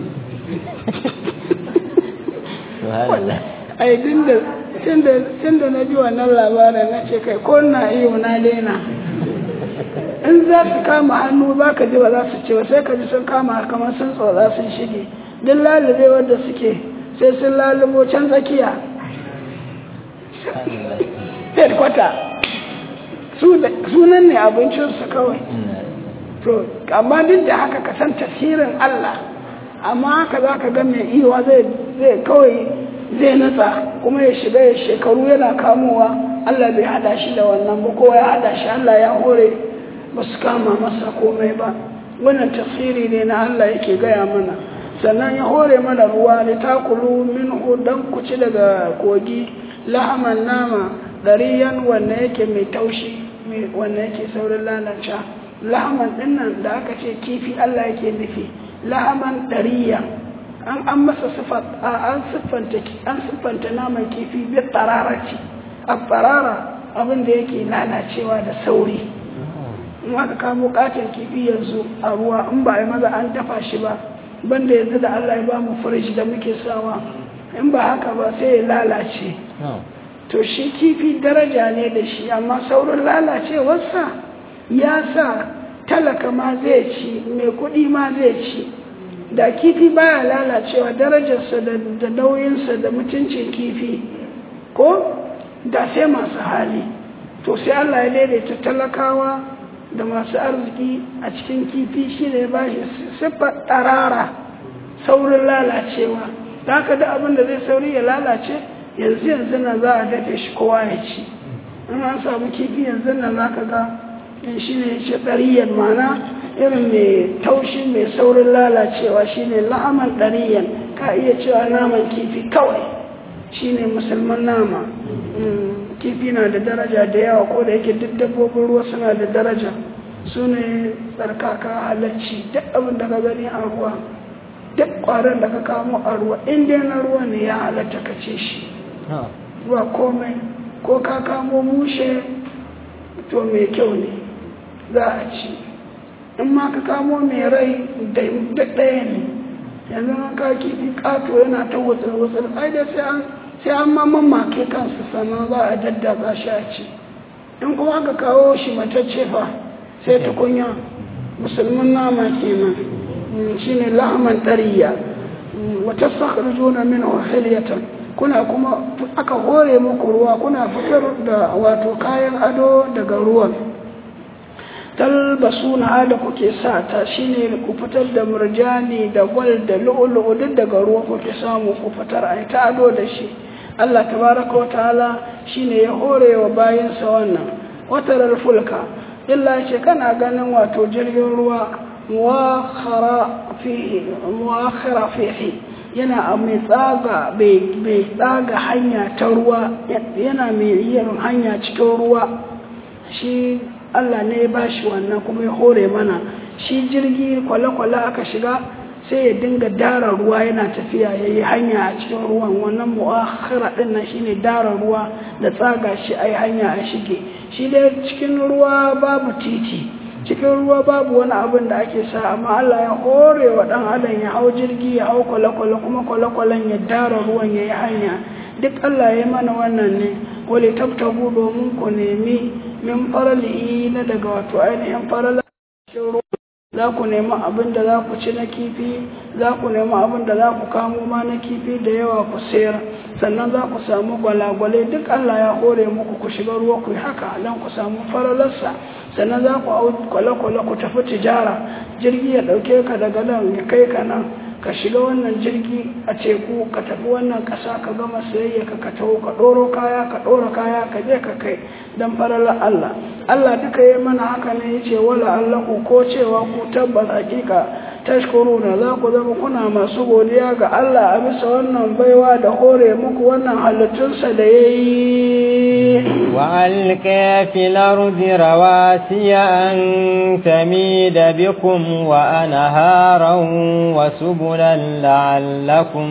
ai tun da na ji wannan labarin na ce kai ko na iyo na daina in za su kama hannu za ka ji ba za su ce ba sai ka ji sun kama kamar sun tsotsa sun shige duk lalube wadda suke sai sun lalubo can tsakiya headquarter sunan ne abincinsu kawai to amma duk da haka ka san tasirin Allah amma haka za ka ga mai iwa zai kawai zai natsa kuma ya shiga ya shekaru yana kamowa Allah bai hada shi da wannan ba kowa ya hada shi Allah ya hore ba su kama masa komai ba wannan tafsiri ne na Allah yake gaya mana sannan ya hore mana ruwa da takulu minhu dan ku ci daga kogi lahaman nama dariyan wanda yake mai taushi wanda yake saurin lalace lahaman dinnan da aka ce kifi Allah yake nufi lahaman dariya an an masa sifat an siffanta an siffanta naman kifi bi tararati a tarara abin da yake lalacewa da sauri in aka kamo katon kifi yanzu a ruwa in ba a yi maza an dafa shi ba banda yanzu da Allah ya ba mu firij da muke sawa in ba haka ba sai ya lalace to shi kifi daraja ne da shi amma saurin lalacewarsa ya sa talaka ma zai ci mai kuɗi ma zai ci da kifi baya lalacewa darajarsa da nauyinsa da mutuncin kifi ko da sai masu hali to sai Allah ya daidaita talakawa da masu arziki a cikin kifi shi ne ba shi siffar ɗarara saurin lalacewa da haka da abin da zai sauri ya lalace yanzu yanzu na za a dafe shi kowa ya ci in an samu kifi yanzu na za ka ga shi ne ce ɗariyan mana irin mai taushi mai saurin lalacewa shi ne la'aman ɗariyan ka iya cewa naman kifi kawai shi ne musulman nama kifi na da daraja da yawa ko da yake duk dabbobin ruwa suna da daraja su ne tsarkaka halacci duk abin da ka gani a ruwa duk ƙwaron da ka kamo a ruwa inda na ruwa ne ya halatta ka ce shi ba komai ko ka kamo mushe to mai kyau ne za a ci in ma ka kamo mai rai da ɗaya ne yanzu an ka kifi ƙato yana ta wutsir-wutsir ai da sai an sai an ma mamake kansu sannan za a daddatsa shi a ci in kuma aka kawo shi matacce fa sai tukunya musulmin nama kenan shi ne lahaman ɗariya wata sakar juna min hiliyatan kuna kuma aka hore muku ruwa kuna fitar da wato kayan ado daga ruwan talbasu na da kuke sa ta shine ku fitar da murjani da gwal da lu'ulu'u duk daga ruwa kuke samu ku fitar a ta ado da shi Allah tabaraka wa ta'ala shine ya hore wa bayansa wannan watarar fulka illa ce kana ganin wato jirgin ruwa muwakhara fihi yana mai tsaga bai tsaga hanya ta ruwa yana mai yin hanya cikin ruwa shi Allah ne ya bashi wannan kuma ya hore mana shi jirgi kwale-kwale aka shiga sai ya dinga dara ruwa yana tafiya ya yi hanya a cikin ruwan wannan mu'akhira din nan shine dara ruwa da tsaga shi a yi hanya a shige shi dai cikin ruwa babu titi cikin ruwa babu wani abin da ake sa amma Allah ya hore wa dan adam ya hau jirgi ya hau kwale-kwale kuma kwale-kwalen ya dara ruwan ya yi hanya duk Allah ya mana wannan ne wale tabtabu domin ku nemi min farali na daga wato ainihin farala cikin ruwa za ku nemi abin da za ku ci na kifi za ku nemi abin da za ku kamo ma na kifi da yawa ku sayar sannan za ku samu gwalagwale duk Allah ya hore muku ku shiga ruwa ku yi haka don ku samu faralarsa sannan za ku hau kwale-kwale ku tafi tijara jirgi ya ɗauke ka daga nan ya kai ka nan ka shiga wannan jirgi a teku ka tafi wannan ƙasa ka gama sayayya ka ka taho ka ɗoro kaya ka ɗora kaya ka je ka kai don faralar Allah Allah duka yi mana haka ne ya ce wala Allah ku ko cewa ku tabbas hakika tashkuru na za ku zama kuna masu godiya ga Allah a bisa wannan baiwa da hore muku wannan halittunsa da ya yi وألقى في الأرض رواسي أن تميد بكم وأنهارا وسبلا لعلكم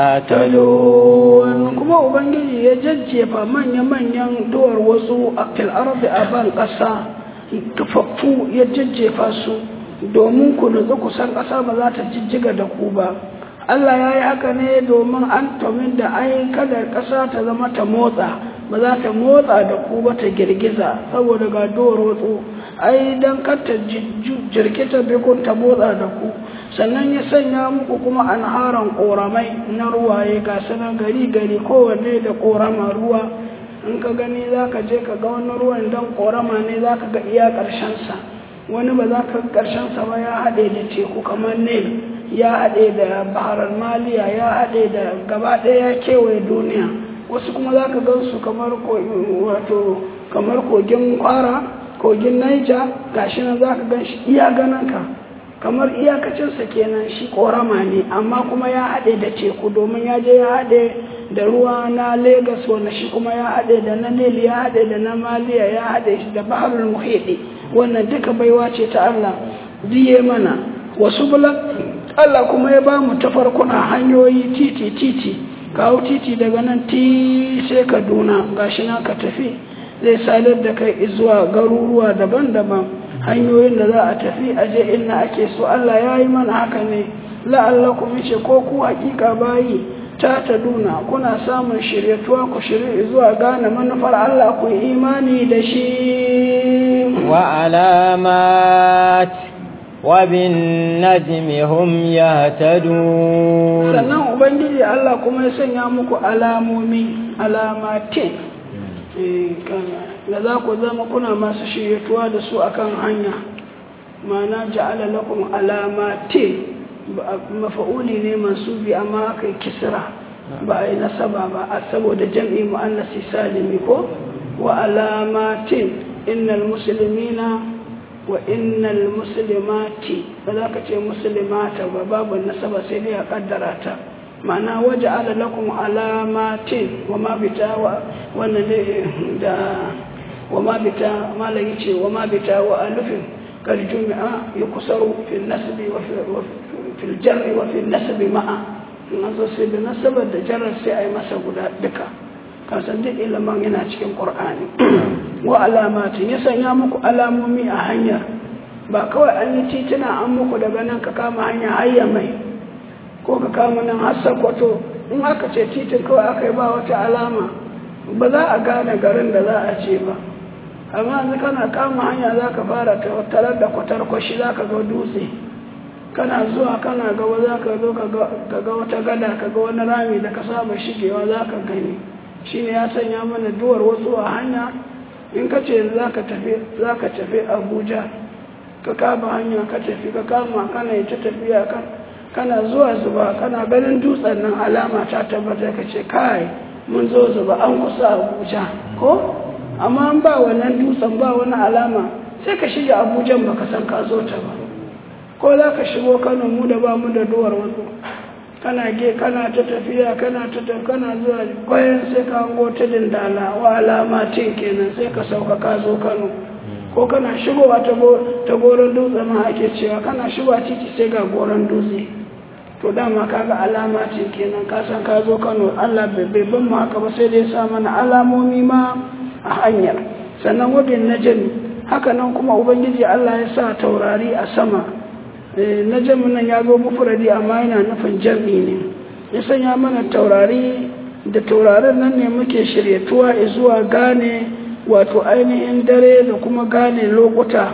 تهتدون kuma ubangiji ya jajjefa manya-manyan duwar wasu a fil ardi a ban ƙasa tufaffu ya jajjefa su domin ku nutsu kusan ƙasa ba za ta jijjiga da ku ba Allah ya yi haka ne domin an tomin da ai kada ƙasa ta zama ta motsa ba za ta motsa da ku ba ta girgiza saboda ga duwar wasu ai don kata jirkita bikun ta motsa da ku sannan ya sanya muku kuma anharan ƙoramai na ruwaye ga sanar gari gari kowanne da ƙorama ruwa in ka gani za ka je ka ga wani ruwan don ƙorama ne za ka ga iya ƙarshensa wani ba za ka ga ƙarshensa ba ya haɗe da teku kamar nil ya haɗe da baharar maliya ya haɗe da gaba ɗaya ya kewaye duniya wasu kuma za ka gan su kamar wato kamar kogin kwara kogin naija gashi nan za ka gan shi iya ganin ka kamar iyakacinsa kenan shi korama ne amma kuma ya haɗe da teku domin ya je ya haɗe da ruwa na Legas wanda shi kuma ya haɗe da na Nil ya haɗe da na Maliya ya haɗe shi da Baharul Muhidi wannan duka baiwa ce ta Allah ziye mana wasu bulan Allah kuma ya ba mu tafarkuna hanyoyi titi titi kawo titi daga nan ti sai Kaduna gashi na ka tafi zai sadar da kai zuwa garuruwa daban-daban hanyoyin da za a tafi a je inda ake so Allah ya yi mana haka ne la'allakum yace ko ku hakika bayi ta ta duna kuna samun shiryatuwa ku shirye zuwa gane manufar Allah ku yi imani da shi wa alamat wa bin najmi hum yahtadun sannan ubangiji Allah kuma ya sanya muku alamomi alamatin eh kana da za ku zama kuna masu shiryatuwa da su akan hanya ma'ana ja'ala lakum alamatin mafa'uli ne mansubi amma aka yi kisra ba a yi nasaba ba a saboda jam'i mu'annasi salimi ko wa alamatin innal muslimina wa innal muslimati ba za ka ce muslimata ba babu nasaba sai dai a kaddara ta ma'ana waje ala lakum alamatin wa ma bita wa wannan ne da wa ma bita malai ce wa ma bita wa alufin kal jumi'a yukusaru fil nasbi wa في الجر وفي النسب معا nazo sai da nasabar da jarar sai a yi masa guda duka kasan duk ilimin yana cikin ƙur'ani wa alamatin ya sanya muku alamomi a hanyar ba kawai an yi tituna an muku daga nan ka kama hanya hayya mai ko ka kama nan har sakwato in aka ce titin kawai aka yi ba wata alama ba za a gane garin da za a ce ba amma yanzu kana kama hanya za ka fara tarar da kwatar kwashi za ka ga dutse kana zuwa kana gaba za ka zo ka ga wata gada ka ga wani rami da ka saba shigewa za ka gani shi ne ya sanya mana duwar wasu a hanya in ka ce za ka tafi abuja ka kama hanya ka tafi ka kama kana yi ta tafiya kan kana zuwa zuba kana ganin dutsen nan alama ta tabbata ka ce kai mun zo zuba an kusa abuja ko amma an ba wannan dutsen ba wani alama sai ka shiga abujan baka san ka zo ta ba ko za ka shigo kano mu da ba mu da duwar wasu kana ge kana ta tafiya kana ta tafiya kana zuwa bayan sai ka hango ta dindala wa alamatin kenan sai ka sauka ka zo kano ko kana shigowa ta goron dutse ma ake cewa kana shigowa titi sai ga goron dutse to dama kaga alama ce kenan ka san ka zo kano allah bai ban mu haka ba sai dai sa mana alamomi ma a hanyar sannan wabin najami haka nan kuma ubangiji allah ya sa taurari a sama na nan ya zo mufuradi amma yana nufin jam'i ne ya sanya mana taurari da taurarin nan ne muke shiryatuwa zuwa gane wato ainihin dare da kuma gane lokuta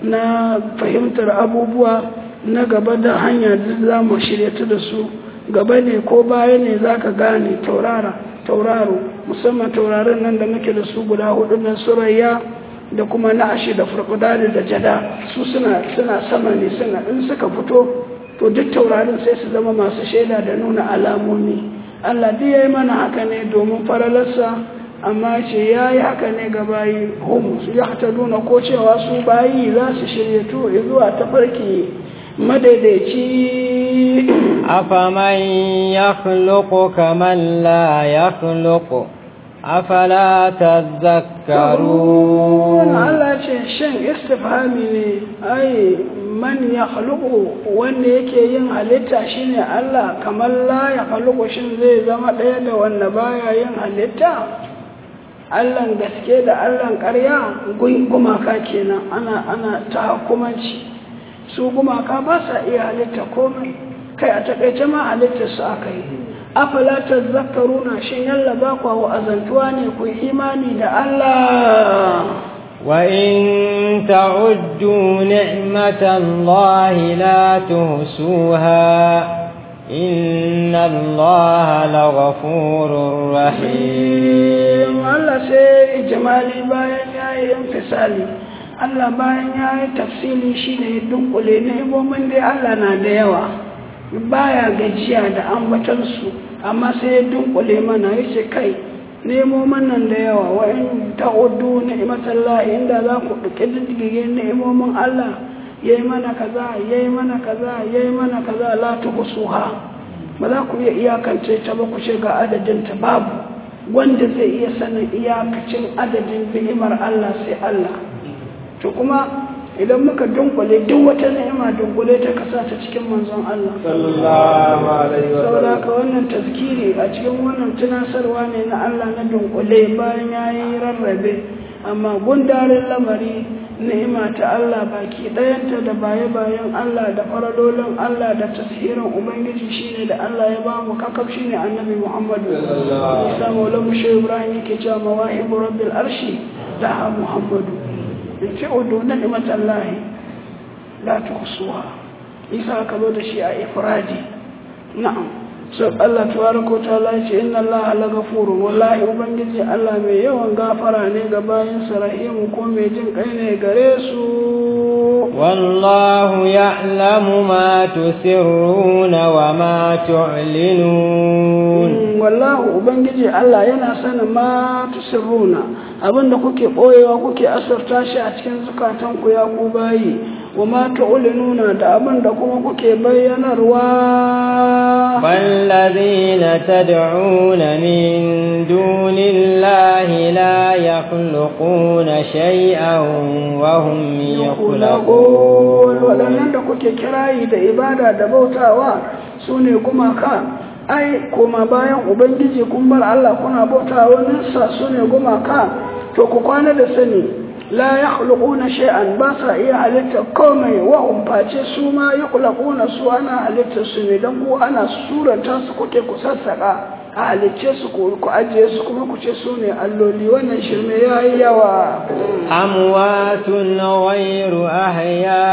na fahimtar abubuwa na gaba da hanya da za mu shiryatu da su gaba ne ko baya ne za ka gane taurara tauraro musamman taurarin nan da muke da su guda hudu nan surayya da kuma na'ashi da furfudani da jada su suna suna sama ne suna in suka fito to duk taurarin sai su zama masu shaida da nuna alamomi Allah duk yayi mana haka ne domin faralarsa amma ce yayi haka ne ga bayi hum su yahtaduna ko cewa su bayi za su shirye to zuwa tafarki madaidaici afaman yakhluqu kaman la yakhluqu afala tazakkarun Allah ce shan istifhami ne ai man ya wanda yake yin halitta shine Allah kamar la ya shin zai zama ɗaya da wanda baya yin halitta Allahn gaske da Allahn ƙarya gumaka kenan ana ana ta hukumanci su gumaka ba sa iya halitta komai kai a takaice ma halitta su aka yi afala tazakkaruna shin yalla ba ku azantuwa ne ku imani da Allah wa in ta'uddu ni'matallahi la tuhsuha inna allaha laghafurur rahim Allah sai ijmali bayan yayi infisali Allah bayan yayi tafsili shine dunkule ne ibomin dai Allah na da yawa baya gajiya da ambatansu amma sai ya dunkule mana ya ce kai nemo manan da yawa wa in ta'uddu ni'matallahi inda za ku duke diddige ni'imomin Allah yayi mana kaza yayi mana kaza yayi mana kaza la tuhsuha ba za ku iya iyakance ta ba ku ce ga adadin ta babu wanda zai iya sanin iyakacin adadin ni'imar Allah sai Allah to kuma idan muka dunkule duk wata ni'ima dunkule ta kasa ta cikin manzon Allah sallallahu alaihi wa saboda ka wannan tazkiri a cikin wannan tunasarwa ne na Allah na dunkule bayan yayi rarrabe amma gundarin lamari ni'ima ta Allah baki ɗayanta da baye-bayen Allah da faradolin Allah da tasirin Ubangiji shine da Allah ya ba mu kakaf shine annabi Muhammadu Isa Maulana Shehu Ibrahim yake cewa mawahibu rabbil arshi daha Muhammadu yace udu ni'matallahi la tuhsuha Isa ka zo da shi a ifradi na'am so Allah tabaraka ta'ala yace inna Allah la ghafurun wallahi ubangiji Allah mai yawan gafara ne ga bayin sa rahimu ko mai jin kai ne gare su wallahu ya'lamu ma tusirruna wa ma tu'linun wallahu ubangiji Allah yana sanin ma tusirruna abinda kuke boyewa kuke asarta shi a cikin zukatan ku ya ku bayi wa ma tu'linuna da abinda kuma kuke bayyanarwa والذين تدعون من دون الله لا يخلقون شيئا وهم يخلقون waɗannan da kuke kirayi da ibada da bautawa su ne gumaka ai kuma bayan ubangiji kun bar Allah kuna bautawa nisa su ne gumaka to ku kwana da sani la yakhluquna shay'an ba sa iya halitta komai wa umface su ma yakhluquna su ana halitta su ne dan ku ana suranta su kuke ku sassaka a halicce su ku ku ajiye su kuma ku ce su ne alloli wannan shirme yayi yawa amwatun ghayru ahya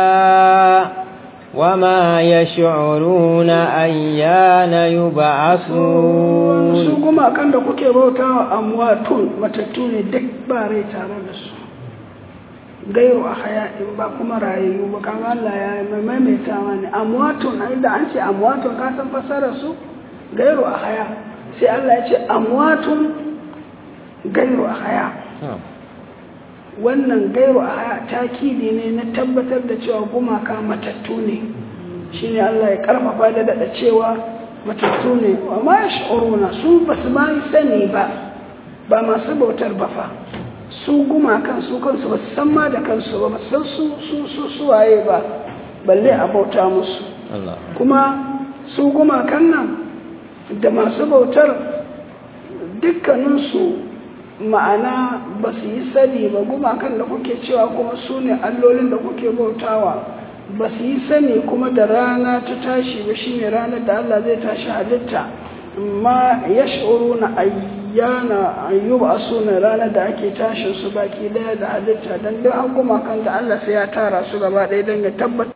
وما يشعرون أيان يبعثون su kuma kan da kuke bautawa amwatun matattu ne duk ba rai tare da su gairu a hayaɗin ba kuma rayayyu ba kan Allah ya maimaita mani amwatun ai da an ce amwatun ka san fasara su gairu a haya sai Allah ya ce amwatun gairu a haya wannan gairu a haya takidi ne na tabbatar da cewa gumaka matattu ne shine Allah ya karfafa da daɗa cewa matattu ne amma ya sha'uruna su ba su ma yi sani ba ba masu bautar ba fa su gumakan su kansu ba su san ma da kansu ba ba san su su su suwaye ba balle a bauta musu kuma su gumakan nan da masu bautar dukkaninsu ma'ana ba su yi sani ba gumakan da kuke cewa kuma su ne allolin da kuke bautawa ba su yi sani kuma da rana ta tashi ba shine ranar da Allah zai tashi halitta amma ya shuru na ayyana ayyuba su ne ranar da ake tashin su baki daya da halitta don duk an gumakan da Allah sai ya tara su gaba ɗaya don ya tabbata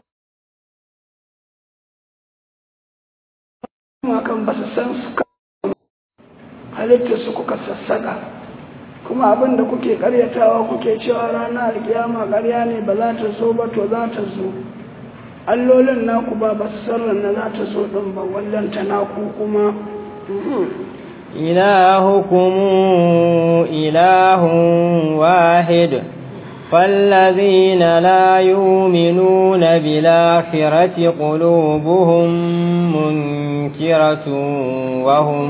gumakan ba su san su halittar su kuka sassaka kuma abin da kuke karyatawa kuke cewa ranar alkiyama karya ne ba za ta zo ba to za ta zo allolin naku ba ba su sarran na za ta zo ɗin ba wallanta naku kuma إلهكم إله واحد فالذين لا يؤمنون بالآخرة قلوبهم منكرة وهم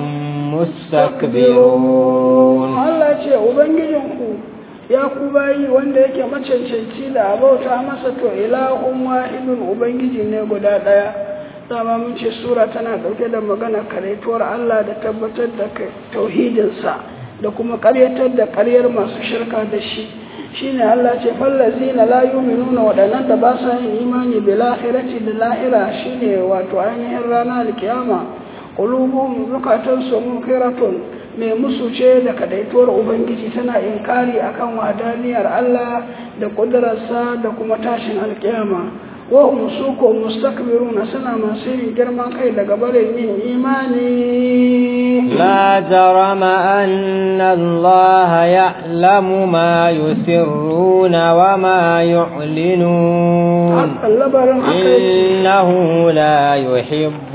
مستكبرون Allah ce Ubangijinku ya ku bayi wanda yake macancanci da abauta masa to ilahun wahidun Ubangiji ne guda ɗaya dama mun ce sura tana ɗauke da magana karaituwar Allah da tabbatar da tauhidinsa da kuma ƙaryatar da ƙaryar masu shirka da shi shine Allah ce fallazina la yu'minuna waɗannan da ba sa yin imani bil akhirati da lahira shine wato ainihin rana alkiyama qulubuhum zukatansu munkiratun mai musu ce da kadaituwar ubangiji tana inkari akan wadaniyar Allah da kudurarsa da kuma tashin alkiyama wahum su ko mustakbiruna suna masu yin girman kai daga barin yin imani لا جرم أن الله يعلم ما يسرون وما يعلنون labarin haka إنه لا يحب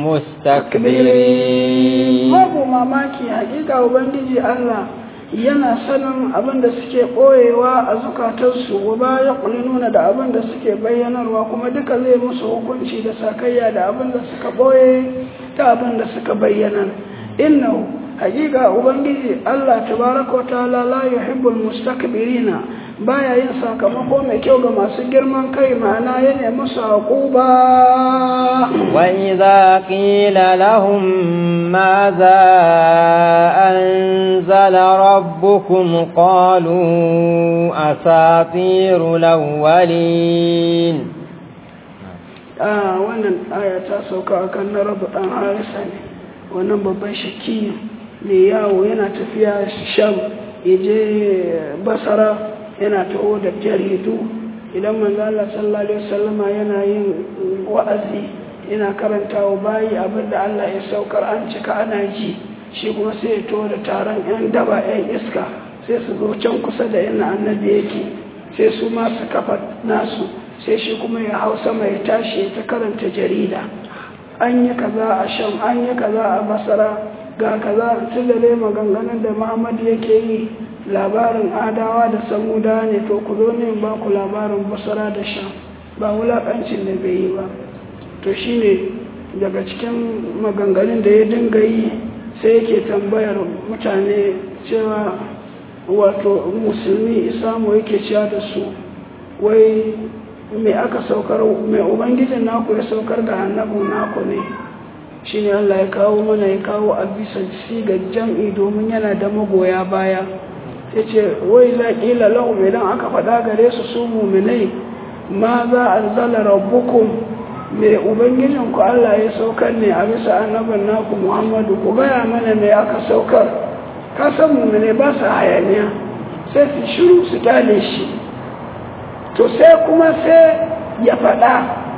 المستكبرين babu mamaki hakika ubangiji Allah yana sanin abin da suke ɓoyewa a zukatarsu wa ba ya nuna da abin da suke bayyanarwa kuma duka zai musu hukunci da sakayya da abin da suka ɓoye ta abin da suka bayyana innahu hakika ubangiji Allah tabaraka wa ta'ala la yuhibbul mustakbirina baya yin sakamako mai kyau ga masu girman kai ma'ana ya nemi saƙuba وإذا قيل لهم ماذا أنزل ربكم قالوا أساطير الأولين a wannan aya ta sauka a kan na rabu ɗan harisa ne wannan babban shaki mai yawo yana tafiya sham ya je basara yana taho da jaridu idan manzala sallallahu alaihi wasallama yana yin wa'azi yana karanta wa bayi abin da Allah ya saukar an cika ana ji shi kuma sai ya taho da taron yan daba yan iska sai su zo can kusa da yana annabi yake sai su ma su kafa nasu sai shi kuma ya hau sama ya tashi ta karanta jarida an yi kaza a sham an yi kaza a basara ga kaza tilale maganganun da muhammad yake yi labarin adawa da samuda ne to ku zo ne ba ku labarin basara da sham ba wulaƙancin da bai yi ba to shine daga cikin maganganun da ya dinga yi sai yake tambayar mutane cewa wato musulmi isamu yake cewa da su wai mai aka saukar mai ubangijin naku ya saukar da annabin naku ne shi ne Allah ya kawo mana ya kawo a bisa sigar jam'i domin yana da magoya baya ya ce wai za ƙila lahum idan aka faɗa gare su su muminai ma za a zala rabbukum mai ubangijin ku Allah ya saukar ne a bisa annabin naku muhammadu ku gaya mana mai aka saukar ka san muminai ba su hayaniya sai su shiru su kyale shi to sai kuma sai ya faɗa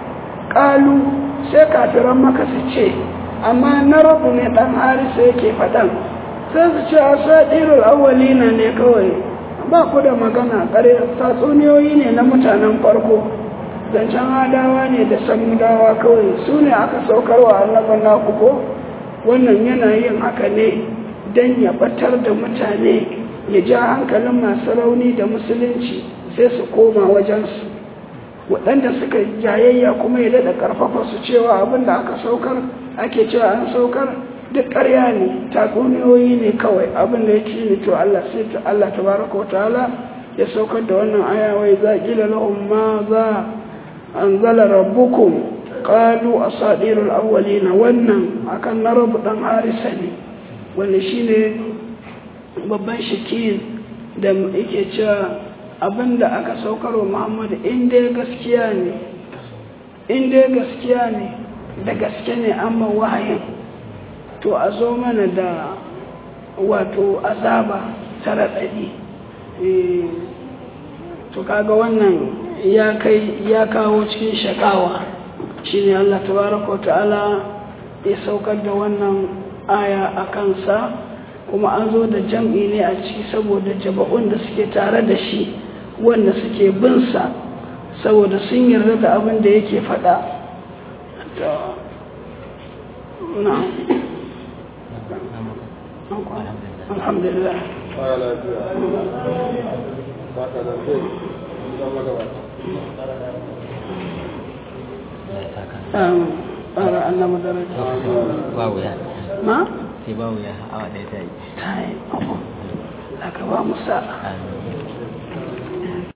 ƙalu sai kafiran maka su ce amma na rabu ne ɗan harisa yake faɗan sai su ce a saɗirar awalina ne kawai ba ku da magana ƙare tatsuniyoyi ne na mutanen farko zancen adawa ne da samudawa kawai su ne aka saukarwa annaban naku ko wannan yana yin haka ne don ya batar da mutane ya ja hankalin masu rauni da musulunci sai su koma wajensu waɗanda suka jayayya kuma ya daɗa ƙarfafa su cewa abin da aka saukar ake cewa an saukar duk ƙarya ne tatsuniyoyi ne kawai abin da ya ci ne to Allah sai ta Allah tabaraka ta'ala ya saukar da wannan aya wai za ƙila lahum ma za anzala rabbukum qalu asadirul awwalina wannan akan na rabu dan harisa ne wanda shine babban shakin da yake cewa abin da aka saukar wa muhammadu inda gaskiya ne inda gaskiya ne da gaske ne amma wahayin to a zo mana da wato azaba ta raɗaɗi to kaga wannan ya kai ya kawo cikin shakawa shine Allah tabaraka wa ta'ala ya saukar da wannan aya a kansa kuma an zo da jam'i ne a ciki saboda jaba'un da suke tare da shi wanda suke binsa saboda sun yarda da abin da yake faɗa alhamdulillah ƙara Allah madaraja babu ya ma? sai babu ya awa ɗaya ta yi ta yi aka ba musa amin